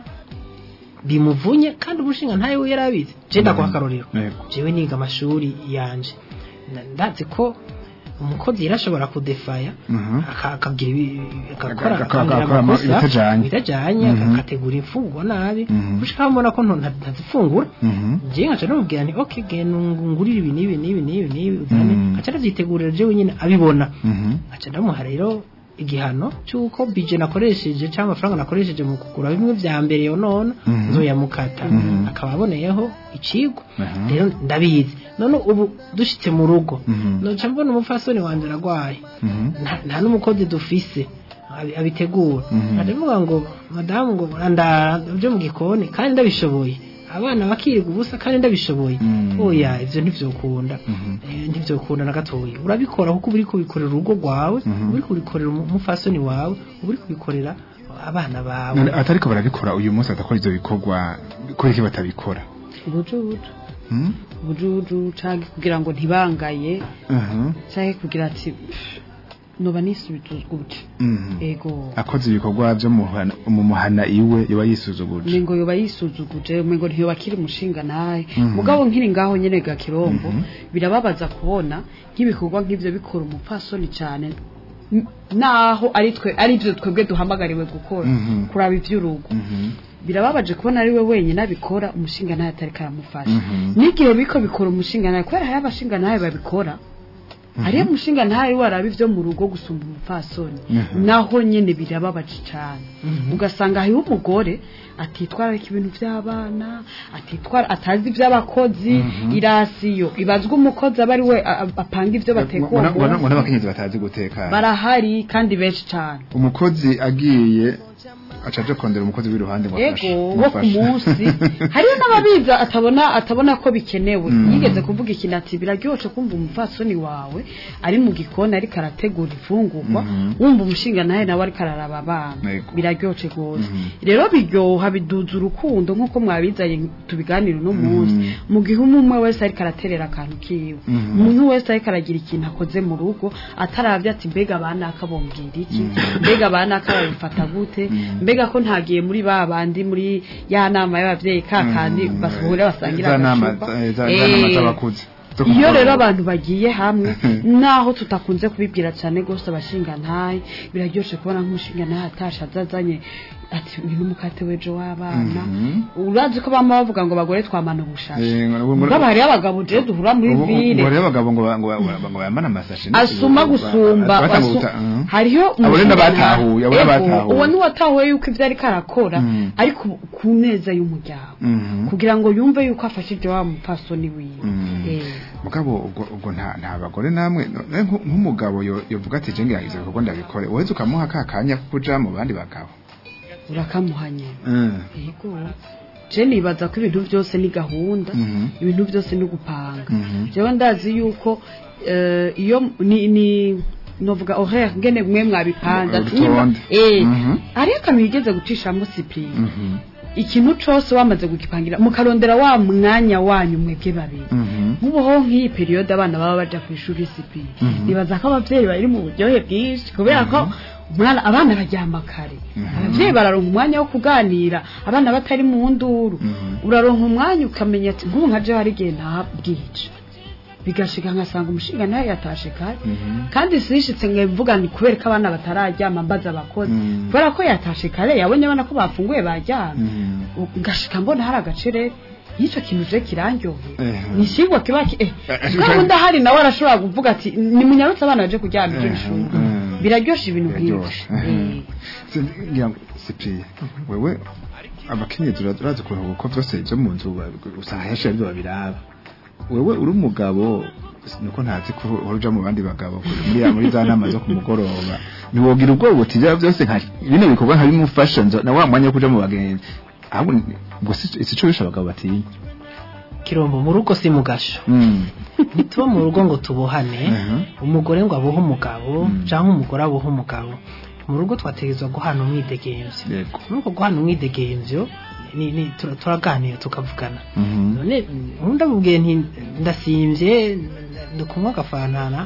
S5: bimuvunye kandi umushinga ntawe we yari abizi je ndaguha akarorero
S3: Yego.
S5: jewe niga amashuri yanje Na- ndazi ko umukozi yarashobora kudefaya
S3: Mhm.
S5: aka- akagira ibi- agakora
S3: Aka- aka-
S5: akagira
S3: agakora ama-
S5: amakosa
S3: ibitajanye.
S5: bitajanye
S3: Mhm.
S5: agategura imfungurwa nabi
S3: Mhm.
S5: gushika mbona ko nto- nta- ntazifungura
S3: Mhm.
S5: je nkaca namubwira nti okay genda ungurire ibi n'ibi n'ibi n'ibi n'ibi uzane
S3: Mhm.
S5: nkaca ndavyitegurira jewe nyine abibona
S3: Mhm.
S5: nkaca ndamuha rero igihano cy'uko bije nakoresheje cyangwa amafaranga nakoresheje mu kugura bimwe vya mbere yo none
S3: Mhm.
S5: nzoyamukata
S3: Mhm.
S5: akaba aboneyeho icigwa
S3: Aha.
S5: rero ndabizi none ubu dushitse mu rugo
S3: Mhm.
S5: noca mbona umupfasoni wanje aragwaye
S3: Mhm.
S5: nta nta n'umukozi dufise abi- abitegura
S3: Mhm.
S5: ndavuga ngo madamu ngo andara byo mu gikoni kandi ndabishoboye abana bakiga ubusa kandi ndabishoboye
S3: Mhm.
S5: oya ivyo ntivyokunda
S3: Mhm.
S5: Eh, ntivyokunda na gatoya urabikora kuko uba uri kubikorera urugo rwawe
S3: Mhm.
S5: uba uri kubikorera umu- umupfasoni wawe uba uri kubikorera abana bawe
S3: None atariko barabikora uyu munsi adakora ivyo bikorwa kubera iki batabikora
S4: ubujuju
S3: Mhm.
S4: ubujuju canke kugira ngo ntibangaye
S3: Mhm.
S4: canke kugira ati "Pff, noba nisubituzwa gute
S3: Mhm.
S4: ego
S3: akoze ibikorwa byo mu muhana- mu muhana iwe yoba yisuzuguje
S4: ningo yoba yisuzuguje umengo ntiyoba akiri umushinga naye
S3: Mhm.
S4: mugabo nkiri ngaho nyene ga kirombo
S3: Mhm.
S4: birababaza kubona nk'ibikorwa nk'ivyo bikora umupfasoni cyane n- naho ari twe ari byo twebwe duhamagariwe gukora
S3: Mhm.
S4: kuraba ivy'urugo
S3: Mhm.
S4: birababaje kubona ari we wenyine abikora umushinga nawe atari karamufasha
S3: Mhm.
S4: n'igihe biko bikora umushinga nawe kubera hari abashinga nawe babikora hariyo umushinga ntawe waraba ivyo mu rugo gusumba umupfasoni
S3: Mhm.
S4: naho nyene birababaje cyane
S5: Mhm.
S4: ugasanga hariho umugore atitwararika ibintu by'abana atitwara atazi iby'abakozi
S3: Mhm.
S4: irasiyo ibazwa umukozi aba ari we a- a- apanga ivyo bateka uwo
S3: Ngo- ngo- ngo
S4: munsi
S3: n'abakenyezi batazi guteka
S4: barahari kandi benshi cyane
S3: umukozi agiye acaje kondera umukozi w'iruhande ngo afashe
S4: ego wo ku
S3: mufashe.
S4: munsi hariyo n'ababiza atabona atabona ko bikenewe
S3: Mm.
S4: yigeze kuvuga ikintu ati biraryoshe kumva umupfasoni wawe ari mu gikoni ariko arategura ifungurwa
S3: Mhm.
S4: wumva umushinga nawe nawe ariko araraba abana
S3: Ego.
S4: biraryoshe rwose
S3: Mhm.
S4: rero biryoha biduza urukundo nk'uko mwabizanye tubiganira uno munsi
S3: Mhm.
S4: mu gihe umwe umwe wese ariko araterera akantu kiwe
S3: Mhm.
S4: umuntu wese ariko aragira ikintu akoze mu rugo ataravye ati mbega abana akabombwira iki mbega abana akababifata gute
S3: Mhm.
S4: mbega ko ntagiye muri ba bandi muri ya nama y'abavyeyi ka kandi
S3: Mhm.
S4: basuhure basangira
S3: za nama
S4: agacupa.
S3: za- za za nama
S4: Eh,
S3: z'abakuze zo
S4: iyo
S3: kumugoroba.
S4: rero abantu bagiye hamwe naho tutakunze kubibwira cyane gose abashinga ntaye biraryoshe kubona nk'umushinga ntaye atasha azazanye ati uyu n'umukate w'ejo w'abana
S3: Mhm.
S4: urazi ko bama bavuga ngo bagore twamana ubushashi
S3: Eh, ngo- ngo-
S4: mugabo hariyo abagabo je duhura muri
S3: Ubu- ubu-
S4: vile
S3: ngo rero abagabo ngo ba- ngo ba- ngo ngo bambane amasashi
S4: asuma gusumba
S3: Batanga
S4: asu-
S3: ubuta- Mhm.
S4: hariyo
S3: Abo rero
S4: umushinga
S3: n'abatahuye, abo
S4: ntahe.
S3: n'abatahuye.
S4: Ego, uwo niwatahuye yuko ivyo ariko arakora
S3: Mhm.
S4: ariko ku neza y'umuryango
S3: Mhm.
S4: kugira ngo yumve yuko afashije wa mupfasoni wiwe
S3: Mhm.
S4: Eh.
S3: mugabo ubwo ubwo nta nta bagore namwe no- no- nk- nk'umugabo yo- yovuga ati je ngirangiza ibikorwa ndabikore wowe ukamuha ka kanya ko kuja mu bandi bagabo
S4: urakamuhanye
S3: Mhm.
S4: yego je nibaza ko ibintu byose ni gahunda
S3: Mhm.
S4: ibintu byose ni gupanga
S3: Mhm.
S4: jewe ndazi yuko eh, iyo ni ni novuga horaire ngene mwe mwabipanze ati nimba-
S3: Urutonde.
S4: eh
S3: Mhm.
S4: hariyo akantu yigeze gucishamo cyprien
S3: Mhm.
S4: ikintu cose wamaze kugipangira mukarondera wa mwanya wanyu mwebwe babiri
S3: Mhm.
S4: nk'ubuho nk'iyi periyode abana baba baja ku ishuri sipi
S3: Mhm.
S4: nibaza ko abavyeyi bari mu buryohe bwinshi kubera ko umwana abana baryama kare
S3: Mhm.
S4: abavyeyi bararonka umwanya wo kuganira abana batari mu nduru
S3: Mhm.
S4: uraronka umwanya ukamenya ati nk'ubu nka jewe hari igihe ntabwije bigashika nkasanga umushinga nawe yatashe kare
S3: Mhm.
S4: kandi sishitse ngo mvuga ni kubera ko abana batararyama mbaza abakozi
S3: Mhm.
S4: kubera ko yatashe kare yabonye abana ko bafunguye baryama
S3: Mhm.
S4: ngashika mbona hari agacere y'icyo kintu je kirandyoheye
S3: Eh.
S4: ni ikigwa kiba ki eh
S3: Eh,
S4: bwa wundi ahari nawe arashobora kuvuga ati ni munyarutse abana baje kuryama ibyo
S3: Eh,
S4: bishuri
S3: eh.
S4: biraryosha ibintu nk'ibyo
S3: Biraryoshe. Eh. ngira ngo Cyprien wewe abakenyezi ura- urazi ukuntu uko byose byo mu nzu ba- usanga henshi aribyo babiraba wewe uri umugabo nuko ntazi ko uruja mu bandi bagabo muri ya muri za nama zo kumugoroba niwogira ubwoba uti bya byose nka bino bikorwa nka bimufasha nzo- na wa mwanya wo kuja mu bagenzi ahubwo ni- ubwo si si cyo bisha abagabo batinya
S5: kirombo mu rugo si mu gasho
S3: Mm.
S5: ntituba mu rugo ngo tubohane
S3: Mhm.
S5: umugore ngo abuhe umugabo
S3: Mm.
S5: cyangwa umugore abuhe umugabo mu rugo twategerezwa guhana umwidegemvyo
S3: yego
S5: muri uko guhana umwidegemvyo ni, ni, tura- turaganira tukavugana
S3: Mhm.
S5: none ubu ndamubwiye nti ndasimvye ndi kunywa agafantana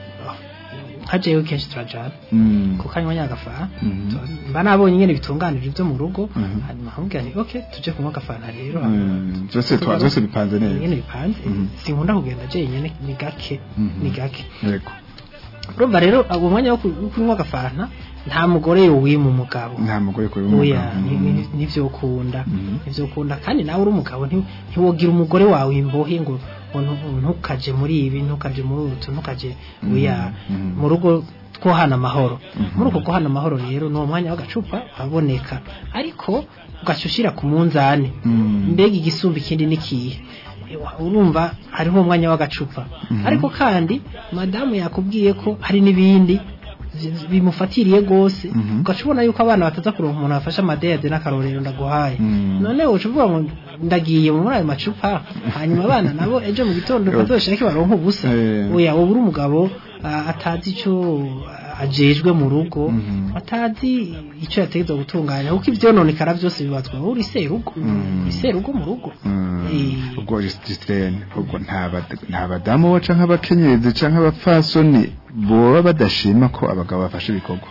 S5: nka jewe kenshi turajana
S3: Mm.
S5: ku kanywa nyagafana
S3: Mhm.
S5: Tu- mba nabonye nyene bitunganije ibyo mu rugo
S3: Mhm.
S5: hanyuma nkamubwira nti okay tuje kunywa agafana rero
S3: Mm. byose twa byose bipanze neza
S5: nyene bipanze
S3: Mhm.
S5: sinkunda kugenda jenyene ni gake
S3: Mhm.
S5: ni gake
S3: yego
S5: urumva rero uwo mwanya wo ku- wo kunywa agafanta nta mugore yowima umugabo
S3: nta mugore kuri
S5: oya ni- ni- nivyo ukunda
S3: Mhm.
S5: nivyo ukunda kandi nawe uri umugabo nti- ntiwogira umugore wawe imbohe ngo ngo ntu- ntukaje muri ibi ntukaje muri utu ntukaje oya
S3: Mhm.
S5: mu rugo twohana amahoro
S3: Mhm.
S5: muri uko guhana amahoro rero ni umwanya w'agacupa aboneka ariko ugaca ushira ku munzani
S3: Mhm.
S5: mbega igisumba ikindi nikihe Ewa, urumva hariho umwanya w'agacupa
S3: Mhm.
S5: ariko kandi madamu yakubwiye ko hari n'ibindi zi- bimufatiriye gose
S3: Mhm.
S5: ugaca ubona yuko abana bataza kuronka umuntu afashe amadede n'akarorero ndaguhaye
S3: Mhm.
S5: none uca uvuga ngo ndagiye muri ayo macupa hanyuma abana nabo ejo mu gitondo bazoshake baronka ubusa
S3: Eh.
S5: oya wowe uri umugabo ah, atazi icyo ah, ajejwe mu rugo
S3: Mhm.
S5: atazi icyo yategetswe gutunganya kuko ivyononekara byose bibazwa wowe uri serugo
S3: Mhm.
S5: uri serugo mu rugo Eh.
S3: ubwo Justine ubwo nta bad- nta badamu bo canke abakenyezi canke abapfasoni boba badashima ko abagabo bafashe ibikorwa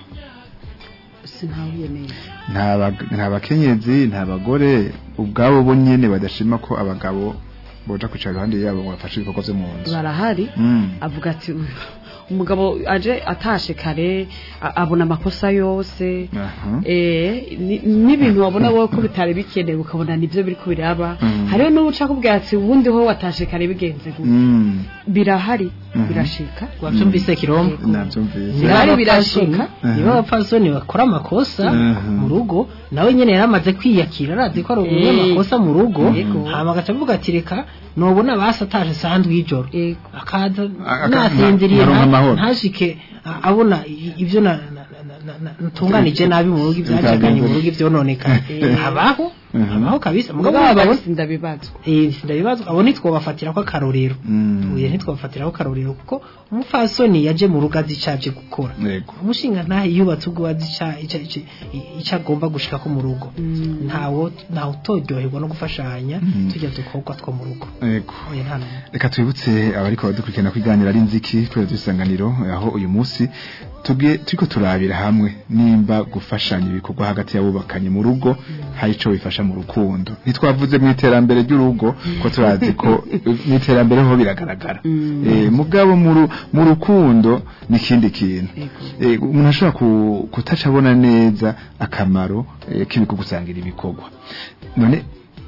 S4: sinahuye neza
S3: nta bag- nta bakenyezi nta bagore ubwabo bo nyene badashima ko abagabo boja kwicara iruhande yabo ngo bafashe ibikorwa vyo mu nzu
S4: barahari
S3: Mm.
S4: avuga ati "Uyu, umugabo aje atashe kare a- abona amakosa yose
S3: Aha.
S4: eh ni- n'ibintu wabona wowe ko bitari bikenewe ukabona nibyo biri ko biraba
S3: Mm.
S4: hariho n'uca kubwira ati ubundi ho watashe kare bigenze gute
S3: Mm.
S4: birahari
S3: Mhm.
S4: birashika
S5: wavyumvise kirombo
S3: navyumvise
S5: niba
S4: Birahari,
S5: abapfasoni
S4: birashika.
S5: niba abapfasoni bakora amakosa
S3: Mhm.
S5: mu rugo nawe nyene yaramaze kwiyakira arazi ko ari
S4: Eh.
S5: umunyamakosa mu rugo
S4: Yego.
S5: hama agaca avuga ati reka nobona basataje sandwi y'ijoro
S4: Yego.
S5: akaza
S3: Aka-
S5: nasinziriye
S3: nkaronka
S5: nta-
S3: amahoro.
S5: ntashike a- abona i- ibyo na- na- na- na- na- natunganije nabi mu rugo ibyacaganye mu rugo ivyononekana
S4: Eh.
S5: abaho
S3: Mhm.
S5: abaho kabisa mugabo
S4: mugabo
S5: abagabo
S4: bose ndabibazwa
S5: eh sindabibazwa abo ntitwobafatira ko akarorero
S3: Mm.
S5: uye ntitwobafatira ko akarorero kuko umupfasoni yaje mu rugo azi ico aje gukora
S3: yego
S5: umushinga ntahe yubatse ubwo azi ica- ica- ica- icyo agomba gushika ko mu rugo
S4: Mm.
S5: ntawo ntawe utoryoherwa no gufashanya
S3: Mm.
S5: tujya dukorwa two mu rugo
S3: yego
S5: oya nta n'umwe
S3: reka twibutse abariko baradukurikirana kwiganira ari nziki kubera dusanganiro aho uyu munsi tubwe turiko turabira hamwe nimba gufashanya ibikorwa hagati y'abubakanye mu rugo hari ico bifasha mu rukundo ntitwavuze mu iterambere ry'urugo ko turazi ko mu iterambere ho biragaragara eh mugabo mu ru- mu rukundo ni ikindi kintu eh umuntu ashobora ku- kutaca abona neza akamaro eh, k'ibikorwa gusangira ibikorwa none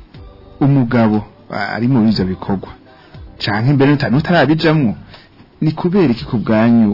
S3: umugabo ah, ari muri ivyo bikorwa canke imbere nutarabijamwo ni kubera iki ku bwanyu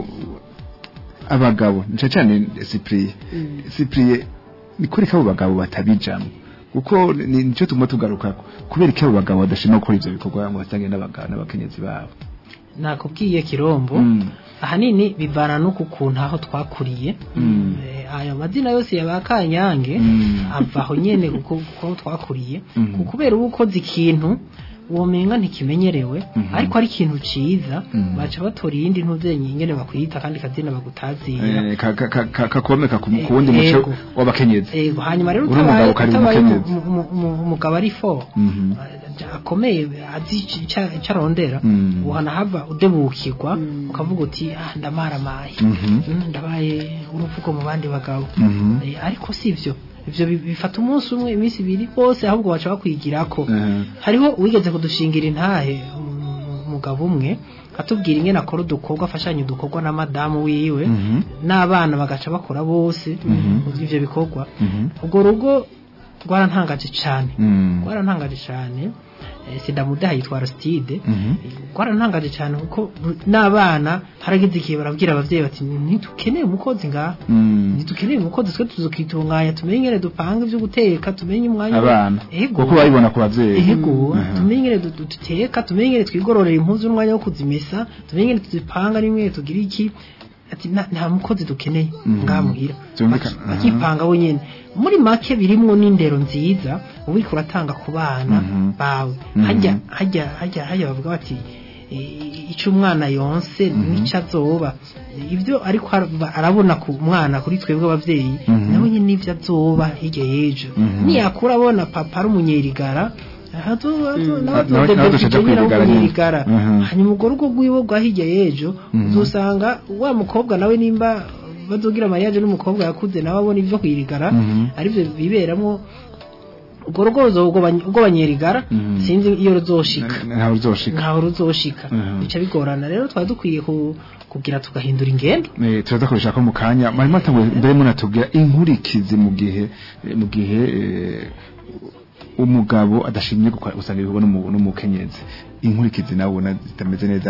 S3: abagabo nca cyane Cyprien Cyprien ni kuri ko abo bagabo batabijamwo kuko ni nicyo tuguma tugaruka kubera iki abo bagabo badashima gukora ivyo bikorwa ngo basange n'abagabo n'abakenyezi babo
S5: nakubwiye kirombo
S3: Mm.
S5: ahanini bivana no ku kuntu aho twakuriye
S3: Mm.
S5: Eh, ayo mazina yose ya ba kanyange
S3: Mm.
S5: ava aho nyene kuko kuko twakuriye
S3: Mm.
S5: Ku- kubera uba ukoze ikintu womenga ntikimenyerewe
S3: Mhm.
S5: ariko ari ikintu ciza
S3: Mm.
S5: baca batora iyindi ntuvyenye ingene bakwita kandi kazina bagutazira
S3: Eh, ka- ka- ka- ka- kakomeka ku ku wundi
S5: Eh,
S3: muco
S5: yego.
S3: w'abakenyezi
S5: Ego, hanyuma rero
S3: Uri umugabo
S5: utabaye
S3: kari
S5: utabaye
S3: umukenyezi.
S5: umu- umu- umu- umugabo ari fo
S3: Mhm.
S5: akomeye azi ic- ica- ico arondera
S3: Mm.
S5: uhanahava udebukirwa ukavuga uti ah ndamaramaye
S3: Mhm.
S5: Mm, ndabaye uruvugo mu bandi bagabo
S3: Mhm.
S5: Eh, ariko si ivyo ivyo bi- bifata umunsi umwe iminsi ibiri bose ahubwo baca bakwigirako
S3: Eh.
S5: hariho wigeze kudushingira intahe um, umugabo umwe atubwira ingene akora udukorwa afashanya udukorwa na madamu wiwe
S3: Mhm.
S5: n'abana bagaca bakora bose
S3: Mhm.
S5: ivyo bikorwa
S3: Mhm.
S5: urwo rugo rwarantangaje cane
S3: Mm.
S5: rwarantangaje cane eh, sida mudaha yitwa Aristide
S3: Mhm.
S5: rwarantangaje cyane kuko n'abana haragize igihe barabwira abavyeyi bati ntitukeneye umukozi ngaha
S3: Mm.
S5: ntitukeneye umukozi twe tuzokitunganya tumenye ingene dupanga ibyo guteka tumenye umwanya
S3: abana
S5: Ego.
S3: kuko babibona ku bavyeyi
S5: Ego,
S3: Mhm.
S5: tumenye ingene du- du- duteka tumenye ingene twigororera impuzu n'umwanya wo kuzimesa tumenye ingene tuzipanga n'imwe tugira iki ati nta nta mukozi dukeneye
S3: Mhm.
S5: ngaha muhira
S3: Byumvikana.
S5: Baki- bakipanga wenyene muri make birimwo n'indero nziza uba uriko uratanga ku bana
S3: Mhm.
S5: bawe
S3: Mhm.
S5: hajya hajya hajya hajya bavuga bati "I- ico umwana yonse nico azoba ibyo ariko araba- arabona ku mwana kuri twebwe abavyeyi
S3: Mhm.
S5: nawe nyene nivyo azoba hirya y'ejo
S3: Mhm.
S5: niyakura abona papa ari umunyerigara
S3: nawe- nawe dushaka kwirigara nyene.
S5: umunyerigara
S3: Mhm.
S5: hanyuma urwo rugo rwiwe rwa hirya y'ejo
S3: Mhm.
S5: uzosanga wa mukobwa nawe nimba bazogira mariage n'umukobwa yakuze nawe abona ibyo kwirigara
S3: Mhm.
S5: aribyo biberamo urwo rugo ubwo banyerigara
S3: Mhm.
S5: sinzi iyo ruzoshika
S3: ntawe uzoshika
S5: ntaho ruzoshika
S3: Mhm.
S5: bica bigorana rero twari dukwiye ku- kugira tugahindura ingendo
S3: Eh, turaza kubishaka mu kanya marimo atanguye mbere munatubwira inkurikizi mu gihe eh, mu gihe eh, umugabo adashimye gukora usanga ibikorwa n'umu- n'umukenyezi inkurikizi nawe ubona zitameze neza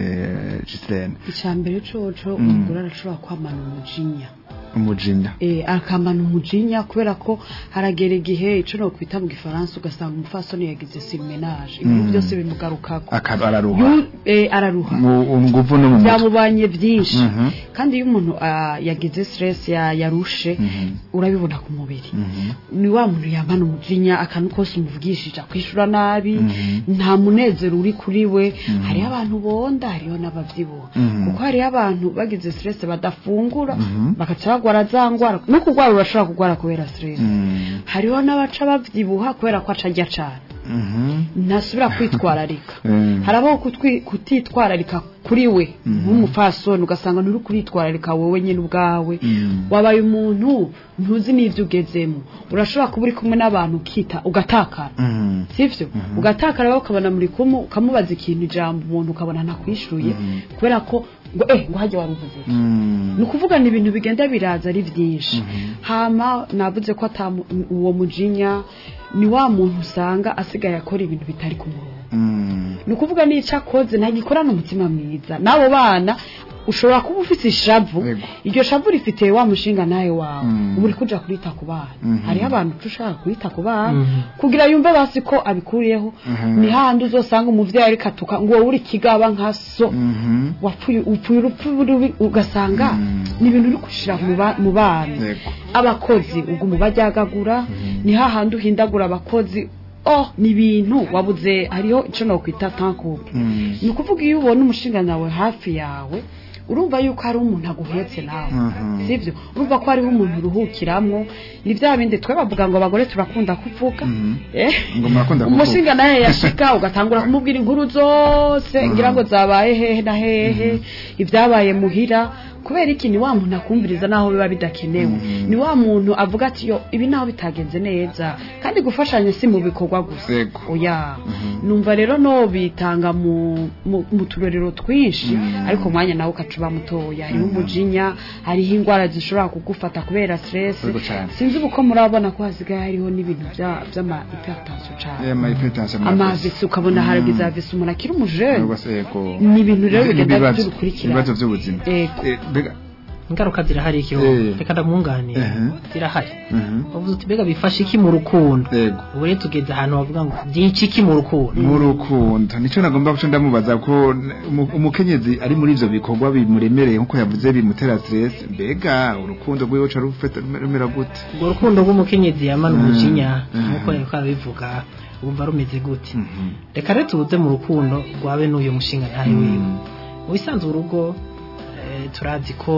S3: eh, Gislaine
S4: icya mbere coco
S3: Mm.
S4: umugore arashobora kwamana umujinya
S3: umujinya
S4: eh akamana umujinya kubera ko haragera igihe ico no kwita mu gifaransa ugasanga umufasoni yagize silmenage ibintu
S3: Mm.
S4: byose bimugarukako
S3: akaba araruha
S4: Yu- eh, araruha
S3: mu nguvu no mu mutwe
S4: byamubanye byinshi
S3: Mhm.
S4: kandi iyo umuntu ah, yagize stress ya- yarushe
S3: Mhm.
S4: urabibona ku mubiri
S3: Mhm.
S4: ni wa muntu yamana umujinya akantu kose umuvugishije akwishura nabi
S3: Mhm.
S4: nta munezero uri kuri we hariho abantu bonda hariho n'abavyibuha
S3: Mhm.
S4: kuko hariho abantu bagize stress badafungura
S3: Mhm.
S4: bagaca bagwara za ngwara no kugwara urashobora kugwara kubera stress
S3: Mhm.
S4: hariho n'abaca bavyibuha kubera ko aca arya cane
S3: Mhm.
S4: ntasubira kwitwararika
S3: Eh.
S4: harabaho kutwi- kutitwararika kuri we nk'umufasoni ugasanga nturi kuritwararika wowe nyine ubwawe
S3: Mhm.
S4: wabaye umuntu ntuzi n'ibyo ugezemo urashobora kuba uri kumwe n'abantu ukita ugatakara
S3: Mhm.
S4: sivyo ugatakara rero ukabona muri kumwe ukamubaza ikintu ijambo umuntu ukabona ntakwishuye kubera ko ngo eh ngo hajya wari uvuze iki?"
S3: Mhm.
S4: ni ukuvuga ni ibintu bigenda biraza ari byinshi hama navuze ko ata mu- uwo mujinya ni wa muntu usanga asigaye akora ibintu bitari ku murongo
S3: Mhm.
S4: ni ukuvuga n'icyo akoze ntagikorana umutima mwiza n'abo bana ushobora kuba ufite ishavu
S3: Yego.
S4: iryo shavu rifite wa mushinga nawe wawe
S3: Mm.
S4: uba uri kuja kurita ku bana
S3: Mhm.
S4: hariho abantu ushaka kurita ku bana
S5: Mhm.
S4: kugira yumve basi ko abikuriyeho
S3: Mhm.
S4: ni handi uzosanga umuvyeyi ariko atuka ngo wowe uri kigaba nka so
S3: Mhm.
S4: wapfuye upfuye urupfu rubi ugasanga
S3: Mm.
S4: ni ibintu uri gushira mu ba- mu bana
S3: Yego.
S4: abakozi ubwo umubajyagagura ni hahandi uhindagura abakozi oh ni ibintu wabuze hariho icyo nakwita tankupe
S3: Mhm.
S4: ni ukuvuga iyo ubona umushinga nawe hafi yawe urumva yuko hari umuntu aguhetse nawe
S3: Mhm.
S4: sibyo urumva ko hariho umuntu uruhukiramo ni bya bindi twe bavuga ngo abagore turakunda kuvuga
S3: Mhm.
S4: Eh?
S3: Ngo murakunda kuvuga.
S4: umushinga nawe yashika ugatangura kumubwira inkuru zose ngira ngo zabaye hehe na hehe ibyabaye muhira kubera iki ni wa muntu akumviriza naho biba bidakenewe ni wa muntu avuga ati yo ibi naho bitagenze neza kandi gufashanya si mu bikorwa gusa
S3: Yego.
S4: oya numva rero no bitanga mu mu- mu turorero twinshi ariko umwanya nawe ukaca uba mutoya hariho umujinya hariho indwara zishobora kugufata kubera stress
S3: Yego cane.
S4: sinzi ubu ko murabona ko hasigaye hariho n'ibintu bya- by'ama hypertension cyane
S3: Eh, ama hypertension
S4: amavisi ukabona haragize avisi umuntu akiri umujene
S3: Yego se, yego.
S4: ni ibintu rero bigenda
S3: Ibibazo-
S4: by'urukurikirane
S3: ibibazo by'ubuzima
S4: Yego.
S3: Eh, mbega
S5: ingaruka zirahari ikiho
S3: Eh.
S5: reka ndamwunganira
S3: Mhm.
S5: zirahari
S3: Mhm.
S5: uvuze uti mbega bifasha iki mu rukundo
S3: yego
S5: ubu rero tugeze ahantu bavuga ngo byica iki mu rukundo
S3: mu rukundo nicyo nagomba guca ndamubaza ko umu- umukenyezi ari muri ivyo bikorwa bimuremereye nkuko yavuze bimutera stress mbega urukundo rwiwe ca rufata rumera gute
S5: urwo rukundo rw'umukenyezi yamana umujinya
S3: Mhm.
S5: nk'uko yariko arabivuga wumva rumeze gute
S3: Mhm.
S5: reka rero tubuze mu rukundo rwabe n'uyu mushinga ntayo wiwe
S3: Mhm.
S5: mu bisanzwe urugo eh, turazi ko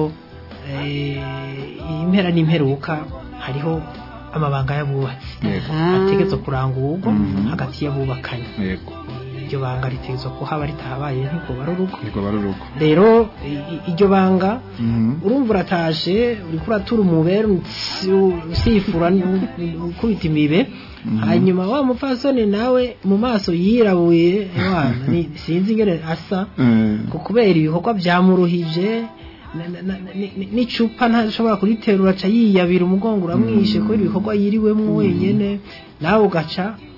S5: eh, impera n'imperuka hariho amabanga y'abubatsi
S3: Yego.
S5: ategerezwa kuranga urugo
S3: Mhm.
S5: hagati y'abubakanye
S3: yego
S5: iryo banga ritegerezwa kuhaba ritahabaye ntirwoba ari urugo
S3: niko bari urugo
S5: rero i- i- iryo banga
S3: Mhm.
S5: urumva uratashe uriko uratura umubere utsi- usifura nu- ukubita imibe hanyuma wa mupfasoni nawe mu maso yirabuye wana ni- sinzi ingene asa
S3: Eh,
S5: ngo kubera ibikorwa byamuruhije na- na- na- ni- ni- n'icupa ntashobora kuriterura aca yiyabira umugongo uramwishe kubera ibikorwa yiriwemo wenyene nawe ugaca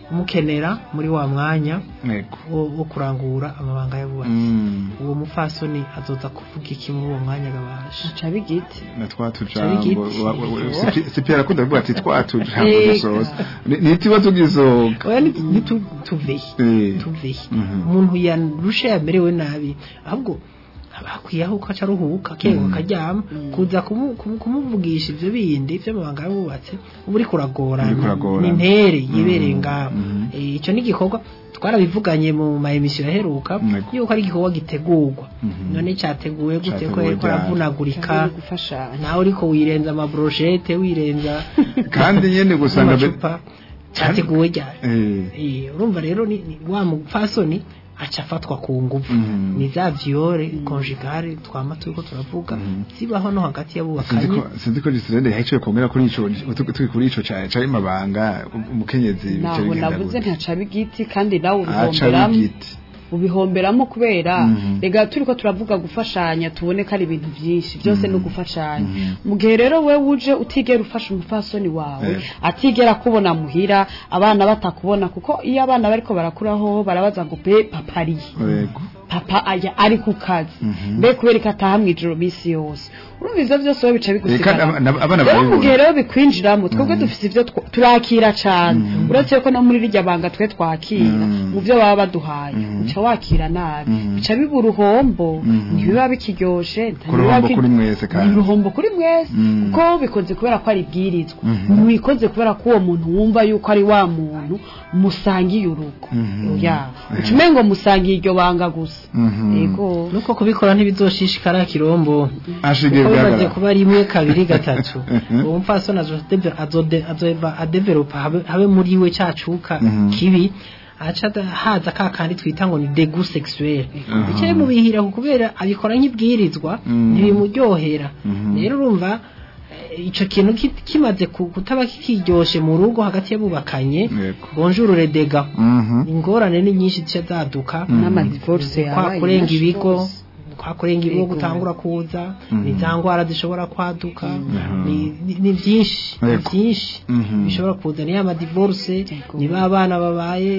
S5: umukenera muri wa mwanya
S3: yego
S5: wo, wo kurangura amabanga y'abubatsi
S3: Mm.
S5: uwo mupfasoni azoza kuvuga iki muri uwo mwanya gabasha
S4: aca bigiti
S3: na twa
S5: Cari
S3: tujambo
S5: igiti.
S3: wa- wa- wa- sipi- sipi arakunda kuvuga ati twa tujambo
S4: Ego.
S3: dusoza Ni- nitiba tugisohoka
S5: oya ntituvehe
S3: Eh.
S5: tuvehe
S3: Mhm.
S5: umuntu yarusha yamerewe nabi ahubwo bakwiye aho uko aca aruhuka akenga akaryama kuza kumu- kumu- kumuvugisha ivyo bindi vy'amabanga y'abubatsi uba uriko uragorana
S3: Uriko uragorana.
S5: ni intere yibereye
S3: Mhm.
S5: ngaho
S3: Mhm.
S5: Eh, ico ni igikorwa twarabivuganye mu ma emisiyo yaheruka
S3: Yego.
S5: yuko ari igikorwa gitegurwa
S3: Mhm.
S5: none cyateguwe gute ko
S3: Categuwe
S5: yariko
S3: ryari?
S5: aravunagurika
S4: Kandi gufashanya
S5: nawe uriko wirenza amabroshete wirenza
S3: kandi nyene gusanga be-
S5: amacupa cyateguwe ryari
S3: Eh.
S5: Eh, urumva rero ni, ni wa mupfasoni aca afatwa ku nguvu
S3: Mhm.
S5: ni za viole conjugale twama turiko turavuga
S3: Mhm.
S5: zibaho no hagati
S3: sinzi
S5: y'abubakanye
S3: ko sinzi ko Gisirende yaciye kongera kuri ico tu- turi kuri ico ca cari mabanga umukenyezi bica
S4: naho
S3: bigenda
S4: navuze
S3: gute?
S4: ntaca bigiti kandi nawe
S3: aca
S4: ubihomberamo
S3: bigiti
S4: ubihomberamo kubera
S3: Mhm.
S4: rega turi ko turavuga gufashanya tubone ko ari ibintu byinshi byose ni ugufashanya
S3: Mhm.
S4: mu gihe rero we uje utigera ufasha umupfasoni wawe
S3: Yego.
S4: atigera kubona muhira abana batakubona kuko iyo abana bariko barakuraho barabaza ngo be papa ariye
S3: yego
S4: papa aya ari ku kazi
S3: Mhm.
S4: mbe kubera ko ataha mw'ijoro minsi yose urumva ivyo vyose wowe bica
S3: Eh, kandi
S4: bigusigara
S3: aba- abana
S4: rero mu gihe
S3: barabibona
S4: rero bikwinjiramo twebwe dufise ivyo twa- turakira cane
S3: Mhm.
S4: uretse ko no muri rirya banga twe twakira
S3: Mhm.
S4: mu vyo baba baduhaye
S3: Mhm.
S4: uca wakira nabi
S3: Mhm.
S4: bica biba uruhombo
S3: Mhm.
S4: ntibiba bikiryoshe
S3: Ku ruhombo kuri mwese kandi.
S4: ni uruhombo kuri mwese
S3: Mhm.
S4: kuko bikoze kubera ko ari ibwirizwa
S3: Mhm.
S4: mwikoze kubera ko uwo muntu wumva yuko ari wa muntu musangiye urugo
S3: Mhm.
S4: ya
S3: Mhm.
S4: uca umengo musangiye iryo banga gusa
S3: Mhm.
S4: yego
S5: nuko kubikora ntibizoshishikara kirombo
S3: ashigiye
S5: kuko bimaze
S3: bwagaragara
S5: kuba rimwe kabiri gatatu
S3: Mhm.
S5: uwo mupfasoni azode- azode- azoba adevelopa habe habe muri we cacuka
S3: Mhm.
S5: kibi aca ada- haza ka kandi twita ngo ni degu sexuel
S3: Mhm.
S5: icyo bimubihira kubera abikora nk'ibwirizwa
S3: Mhm.
S5: ntibimuryohera
S3: Mhm.
S5: rero urumva eh, ico kintu ki- kimaze ku- kutaba kikiryoshe mu rugo hagati y'abubakanye
S3: Yego.
S5: bonjour les dégâts
S3: Mhm.
S5: ingorane ni nyinshi zica zaduka
S4: n'amadivorce
S5: kwa
S4: yabaye
S5: kurenga
S4: menshi
S5: ibigo
S4: rwose.
S5: kwa kurenga ibigo
S4: Yego.
S5: gutangura kuza
S3: Mhm.
S5: ni za ndwara zishobora kwaduka
S3: Mhm.
S5: ni- ni- ni byinshi ni
S3: Yego.
S5: byinshi
S3: Mhm.
S5: bishobora kuza ni amadivorce
S4: Yego.
S5: ni ba bana babaye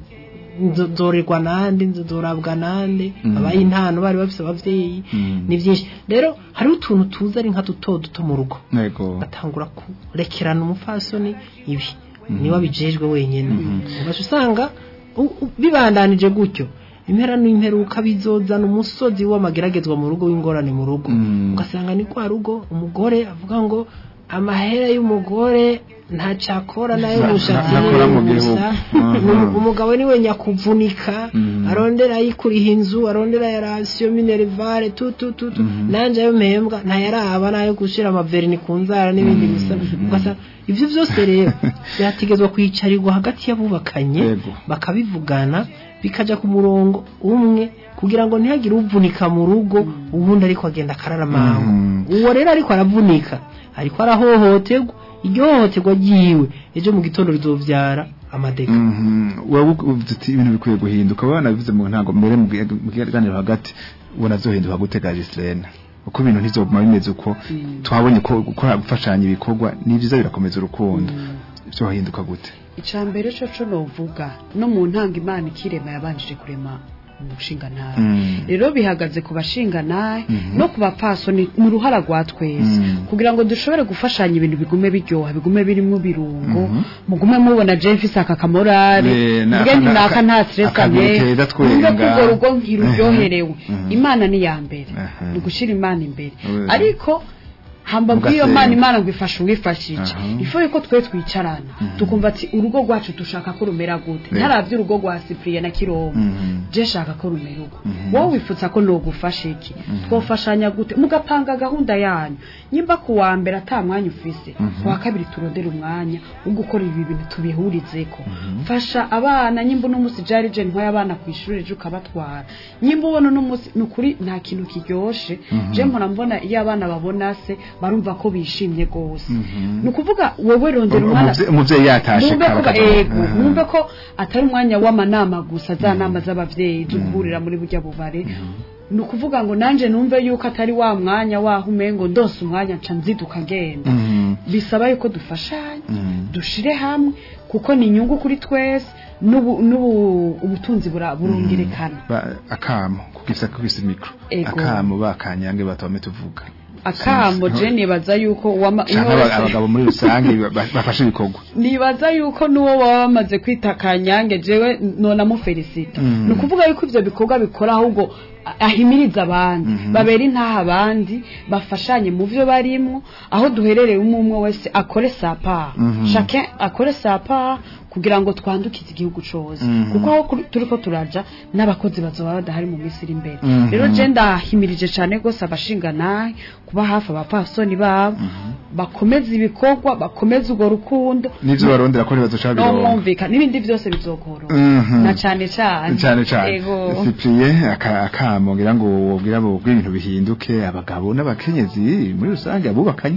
S5: nzo- nzorerwa nande nzorabwa nande
S3: Mhm.
S5: babaye intano bari bafise abavyeyi
S3: Mhm.
S5: ni byinshi rero hariho utuntu tuza ari nka duto duto mu rugo
S3: yego
S5: batangura kurekerana umupfasoni ibi
S3: Mhm.
S5: niwe abijejwe wenyine
S3: Mhm.
S5: ugaca usanga u- u- bibandanije gutyo impera n'imperuka bizozana umusozi w'amageragezwa mu rugo w'ingorane mu rugo
S3: Mhm.
S5: ugasanga ni kwa rugo umugore avuga ngo amahera y'umugore ntacakora nayo
S3: Nta-
S5: mushatsi
S3: ntakora mu
S5: niwe
S3: gihugu.
S5: gusa
S3: Mhm.
S5: Umu- umugabo niwe nyakuvunika
S3: Mhm.
S5: arondera ayikuriha inzu arondera ya rasiyo minerivare tu tu tu tu
S3: Mhm.
S5: nanje ayo mpembwa ntayaraba nayo gushira amaverini ku nzara n'ibindi
S3: Mhm.
S5: bisa ugasanga ivyo vyose rero byategezwa kwicarirwa hagati y'abubakanye
S3: Yego.
S5: bakabivugana bikaja ku murongo umwe kugira ngo ntihagire uvunika mu rugo ubundi ariko agenda akararamango
S3: Mhm.
S5: uwo rero ariko aravunika ariko arahohoterwa iryo hohoterwa ryiwe ejo mu gitondo rizovyara amadega
S3: Mhm. wowe uvuze uti ibintu bikwiye guhinduka wowe wanabivuze mu ntango mbere mu bwi- mu kiganiro hagati ubona zohinduka gutega Giselena uko ibintu ntizoguma bimeze uko twabonye ko gukora gufashanya ibikorwa ni byiza birakomeza urukundo byohinduka gute
S4: icambere co co novuga no mu ntanga imana ikirema yabanjije kurema umushinga nawe
S3: Mm.
S4: rero bihagaze ku bashinga nawe
S3: Mhm.
S4: no ku bapfasoni mu ruhara rwa twese
S3: Mm.
S4: kugira ngo dushobore gufashanya ibintu bigume biryoha bigume birimo birungo
S3: Mhm.
S4: mugume mubona Jeffis aka kamorale
S3: Ne- na-
S4: mvuge nti
S3: aka-
S4: naka nta stress
S3: akaguru
S4: ame
S3: keza twenga.
S4: mvuge ko urwo rugo nkiruryoherewe
S3: Mhm.
S4: imana ni ya mbere
S3: Aha.
S4: ni ugushyira imana imbere
S3: Oui.
S4: ariko hamba bw'iyo
S3: Mugasenga.
S4: mana imana ngo ifashe uwifashije
S3: Aha.
S4: ifu yuko twe twicarana tukumva ati urugo rwacu dushaka ko rumera gute
S3: Ne.
S4: ntarabye urugo rwa Cyprien na Kirongo
S3: Mhm.
S4: je shaka ko rumera uko
S3: Mhm.
S4: wowe wifutsa ko nogufasha iki twofashanya gute mugapanga gahunda yanyu nyimba ku wa mbere ata mwanya ufise ku wa kabiri turondera umwanya wo gukora ibi bintu tubihurizeko fasha abana nyimba uno munsi jari je ntwaye abana ku ishuri ejo ukabatwara nyimba ubona uno munsi ni ukuri nta kintu kiryoshe je mpora mbona iyo abana babona se barumva ko bishimye rwose ni ukuvuga wowe rondera umwana
S3: Umuvye- umuvyeyi yatashe
S4: mwumve ko
S3: kara-
S4: ego
S3: Aha.
S4: mwumve ko atari umwanya w'amanama gusa za nama z'abavyeyi zo guhurira muri burya bubare ni ukuvuga ngo nanje numve yuko atari wa mwanya waho umengo ndose umwanya nca nziduka ngenda
S3: Mhm.
S4: bisaba yuko dufashanya
S3: Mhm.
S4: dushire hamwe kuko ni inyungu kuri twese n'ubu n'ubu ubutunzi bura- burungirekana
S3: Ba- akamo kugisa kugisa mikro
S4: Ego.
S3: akamo bakanyange batome tuvuga
S4: akambo je nibaza yuko uwama-
S3: canke
S4: uwo
S3: aba-
S4: wese-
S3: abagabo muri rusange ba- bafashe ibikorwa
S4: nibaza yuko n'uwo baba bamaze kwita kanyange jewe nona mufelicita
S3: Mm.
S4: ni ukuvuga yuko ivyo bikorwa bikora ahubwo a- ahimiriza abandi
S3: Mhm.
S4: babera intaha abandi bafashanye mu vyo barimwo aho duherereye umwe umwe wese akore sapa
S3: Mhm.
S4: chacun akore sapa kugira ngo twandukize igihugu cose
S3: Mhm.
S4: kuko aho kuri- turiko turaja n'abakozi bazoba badahari mu minsi iri imbere
S3: Mhm.
S4: rero je ndahimirije cane gose abashinganahe kuba hafi abapfasoni babo bakomeze ibikorwa bakomeze urwo rukundo
S3: n'ivyo barondera ko ntibazoca
S4: no
S3: bironka
S4: mwumvika n'ibindi byose bizokoroha
S3: Mhm.
S4: na cane cane
S3: cyane cyane
S4: Ego.
S3: Cyprien aka- akamo ngira ngo wobwira bo bwira ibintu bihinduke abagabo n'abakenyezi muri rusange abubakanye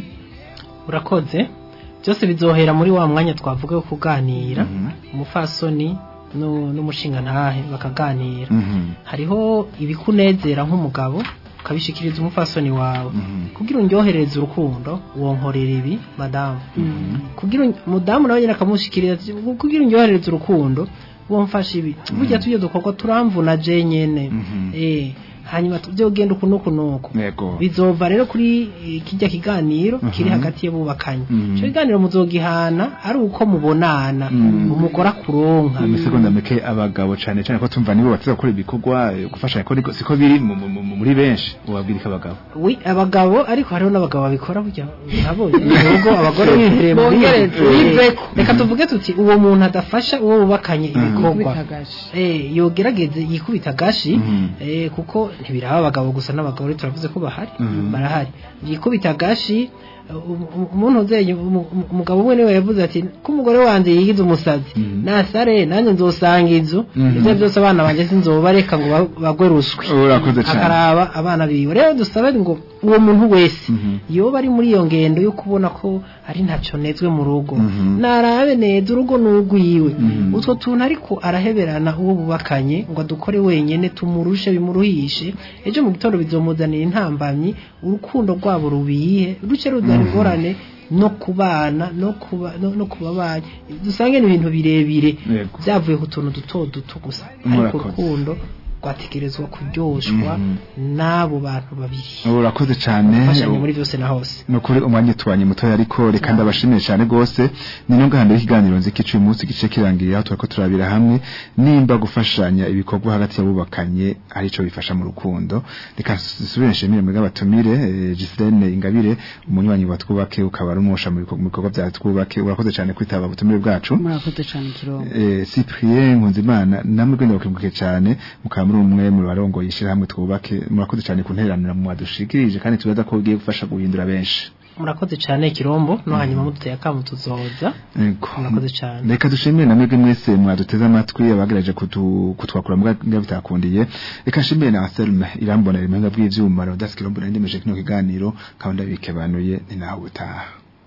S5: urakoze byose bizohera muri wa mwanya twavuga wo kuganira
S3: Mhm.
S5: umufasoni nu- n'umushingantahe bakaganira
S3: Mhm.
S5: hariho ibikunezera nk'umugabo ukabishikiriza umufasoni wawe
S3: Mhm.
S5: kugira uryohereze urukundo wonkorera ibi madamu kugira un- mudamu nawe nyine akamushikiriza ati, kugira uryohereze urukundo womfasha ibi burya tujye dukorwa turamvuna je nyene
S3: Mhm.
S5: eh hanyuma tujye ugenda uku nuku nuku
S3: yego
S5: bizova rero kuri eh, kijya kiganiro kiri
S3: Mhm.
S5: hagati y'abubakanye
S3: Mhm.
S5: icyo kiganiro muzogihana ari uko mubonana
S3: Mhm.
S5: umugore akuronka
S3: mu misegonda mike abagabo cyane cyane ko tumva nibo bateza gukora ibikorwa eh, gufashanya ko niko- siko biri mu- mu- mu- muri benshi ubabwirika abagabo
S5: wi abagabo ariko hariho n'abagabo babikora burya nabonye nubwo abagore bihereye mu
S4: Bongereze,
S5: bindi.
S4: biveko.
S5: reka tuvuge tuti uwo muntu adafasha uwo bubakanye ibikorwa
S4: Kubitagaje.
S5: eh yogerageze yikubita gashi
S3: Mhm.
S5: eh kuko ntibiraba abagabo gusa n'abagabo rero turavuze ko bahari
S3: Mhm.
S5: barahari yikubita gashi um- um- umuntu uzeye umu- umu- umugabo umwe niwe yavuze ati ko umugore wanjye yigize umusazi
S3: Mhm.
S5: nasare nanjye nzosanga inzu
S3: Mhm.
S5: ibyo byose abana banjye sinzobareka ngo ba- bagwe ruswe
S3: urakoze cyane
S5: akaraba abana biwe rero dusabe ngo uwo muntu wese
S3: Mhm.
S5: yoba ari muri iyo ngendo yo kubona ko ari ntacyo nezwe mu rugo
S3: Mhm.
S5: narabe neza urugo n'urwiwe
S3: Mhm.
S5: utwo tuntu ariko araheberana uwo bubakanye ngo adukore wenyine tumurushe bimuruhishe ejo mu gitondo bizomuzanira intambamyi urukundo rwabo rubiye ruce ruzana ingorane no kubana no kuba no, no kubabanya dusange ni ibintu birebire
S3: Yego.
S5: byavuye ku tuntu duto duto gusa ariko
S3: Murakoze.
S5: urukundo rwategerezwa kuryoshwa n'abo bantu babiri
S3: urakoze cyane
S5: gufashanya muri byose na hose
S3: ni ukuri umwanya utubanye mutoya ariko reka ndabashimiye cyane rwose ni no gahanda y'ikiganiro nzi kicuye umunsi gice kirangiye aho turako turabira hamwe nimba gufashanya ibikorwa hagati y'abubakanye arico bifasha mu rukundo reka nsubire nshimire muri abatumire eh, Gislaine Ingabire umunywanyi wa twubake ukaba ari umusha mu bikorwa- mu bikorwa bya twubake urakoze cyane kwitaba ubutumire bwacu
S4: murakoze cyane kirongo
S3: eh, Cyprien Nkunzimana namwe gwenda bakimuke cyane mukaba muri umwe mu barongo yishira hamwe twubake murakoze cyane kunteranira mu wadushikirije kandi tubaza ko ugiye gufasha guhindura benshi
S5: murakoze cyane kirombo no hanyuma muduteye akamu tuzoza
S3: Ego.
S5: Murakoze cyane.
S3: reka dushimire na mwebwe mwese mwaduteze amatwi abagerageje kutu- kutwakura mbwa bitakundiye reka nshimire na Anselme irambona rimenga bw'ivyuma Rodas Kirombo ndendemeje kino kiganiro kandi abikebanuye ni nawe utaha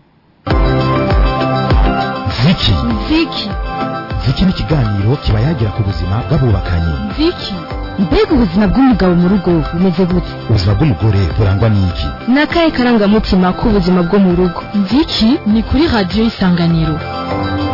S2: ziki
S1: ziki
S2: ziki ni ikiganiro kiba yagira ku buzima bw'abubakanye
S1: ziki mbega ubuzima bw'umugabo mu rugo bumeze gute
S2: ubuzima bw'umugore burangwa n'iki
S1: ni akahe karangamutima k'ubuzima bwo mu rugo ziki ni kuri radiyo isanganiro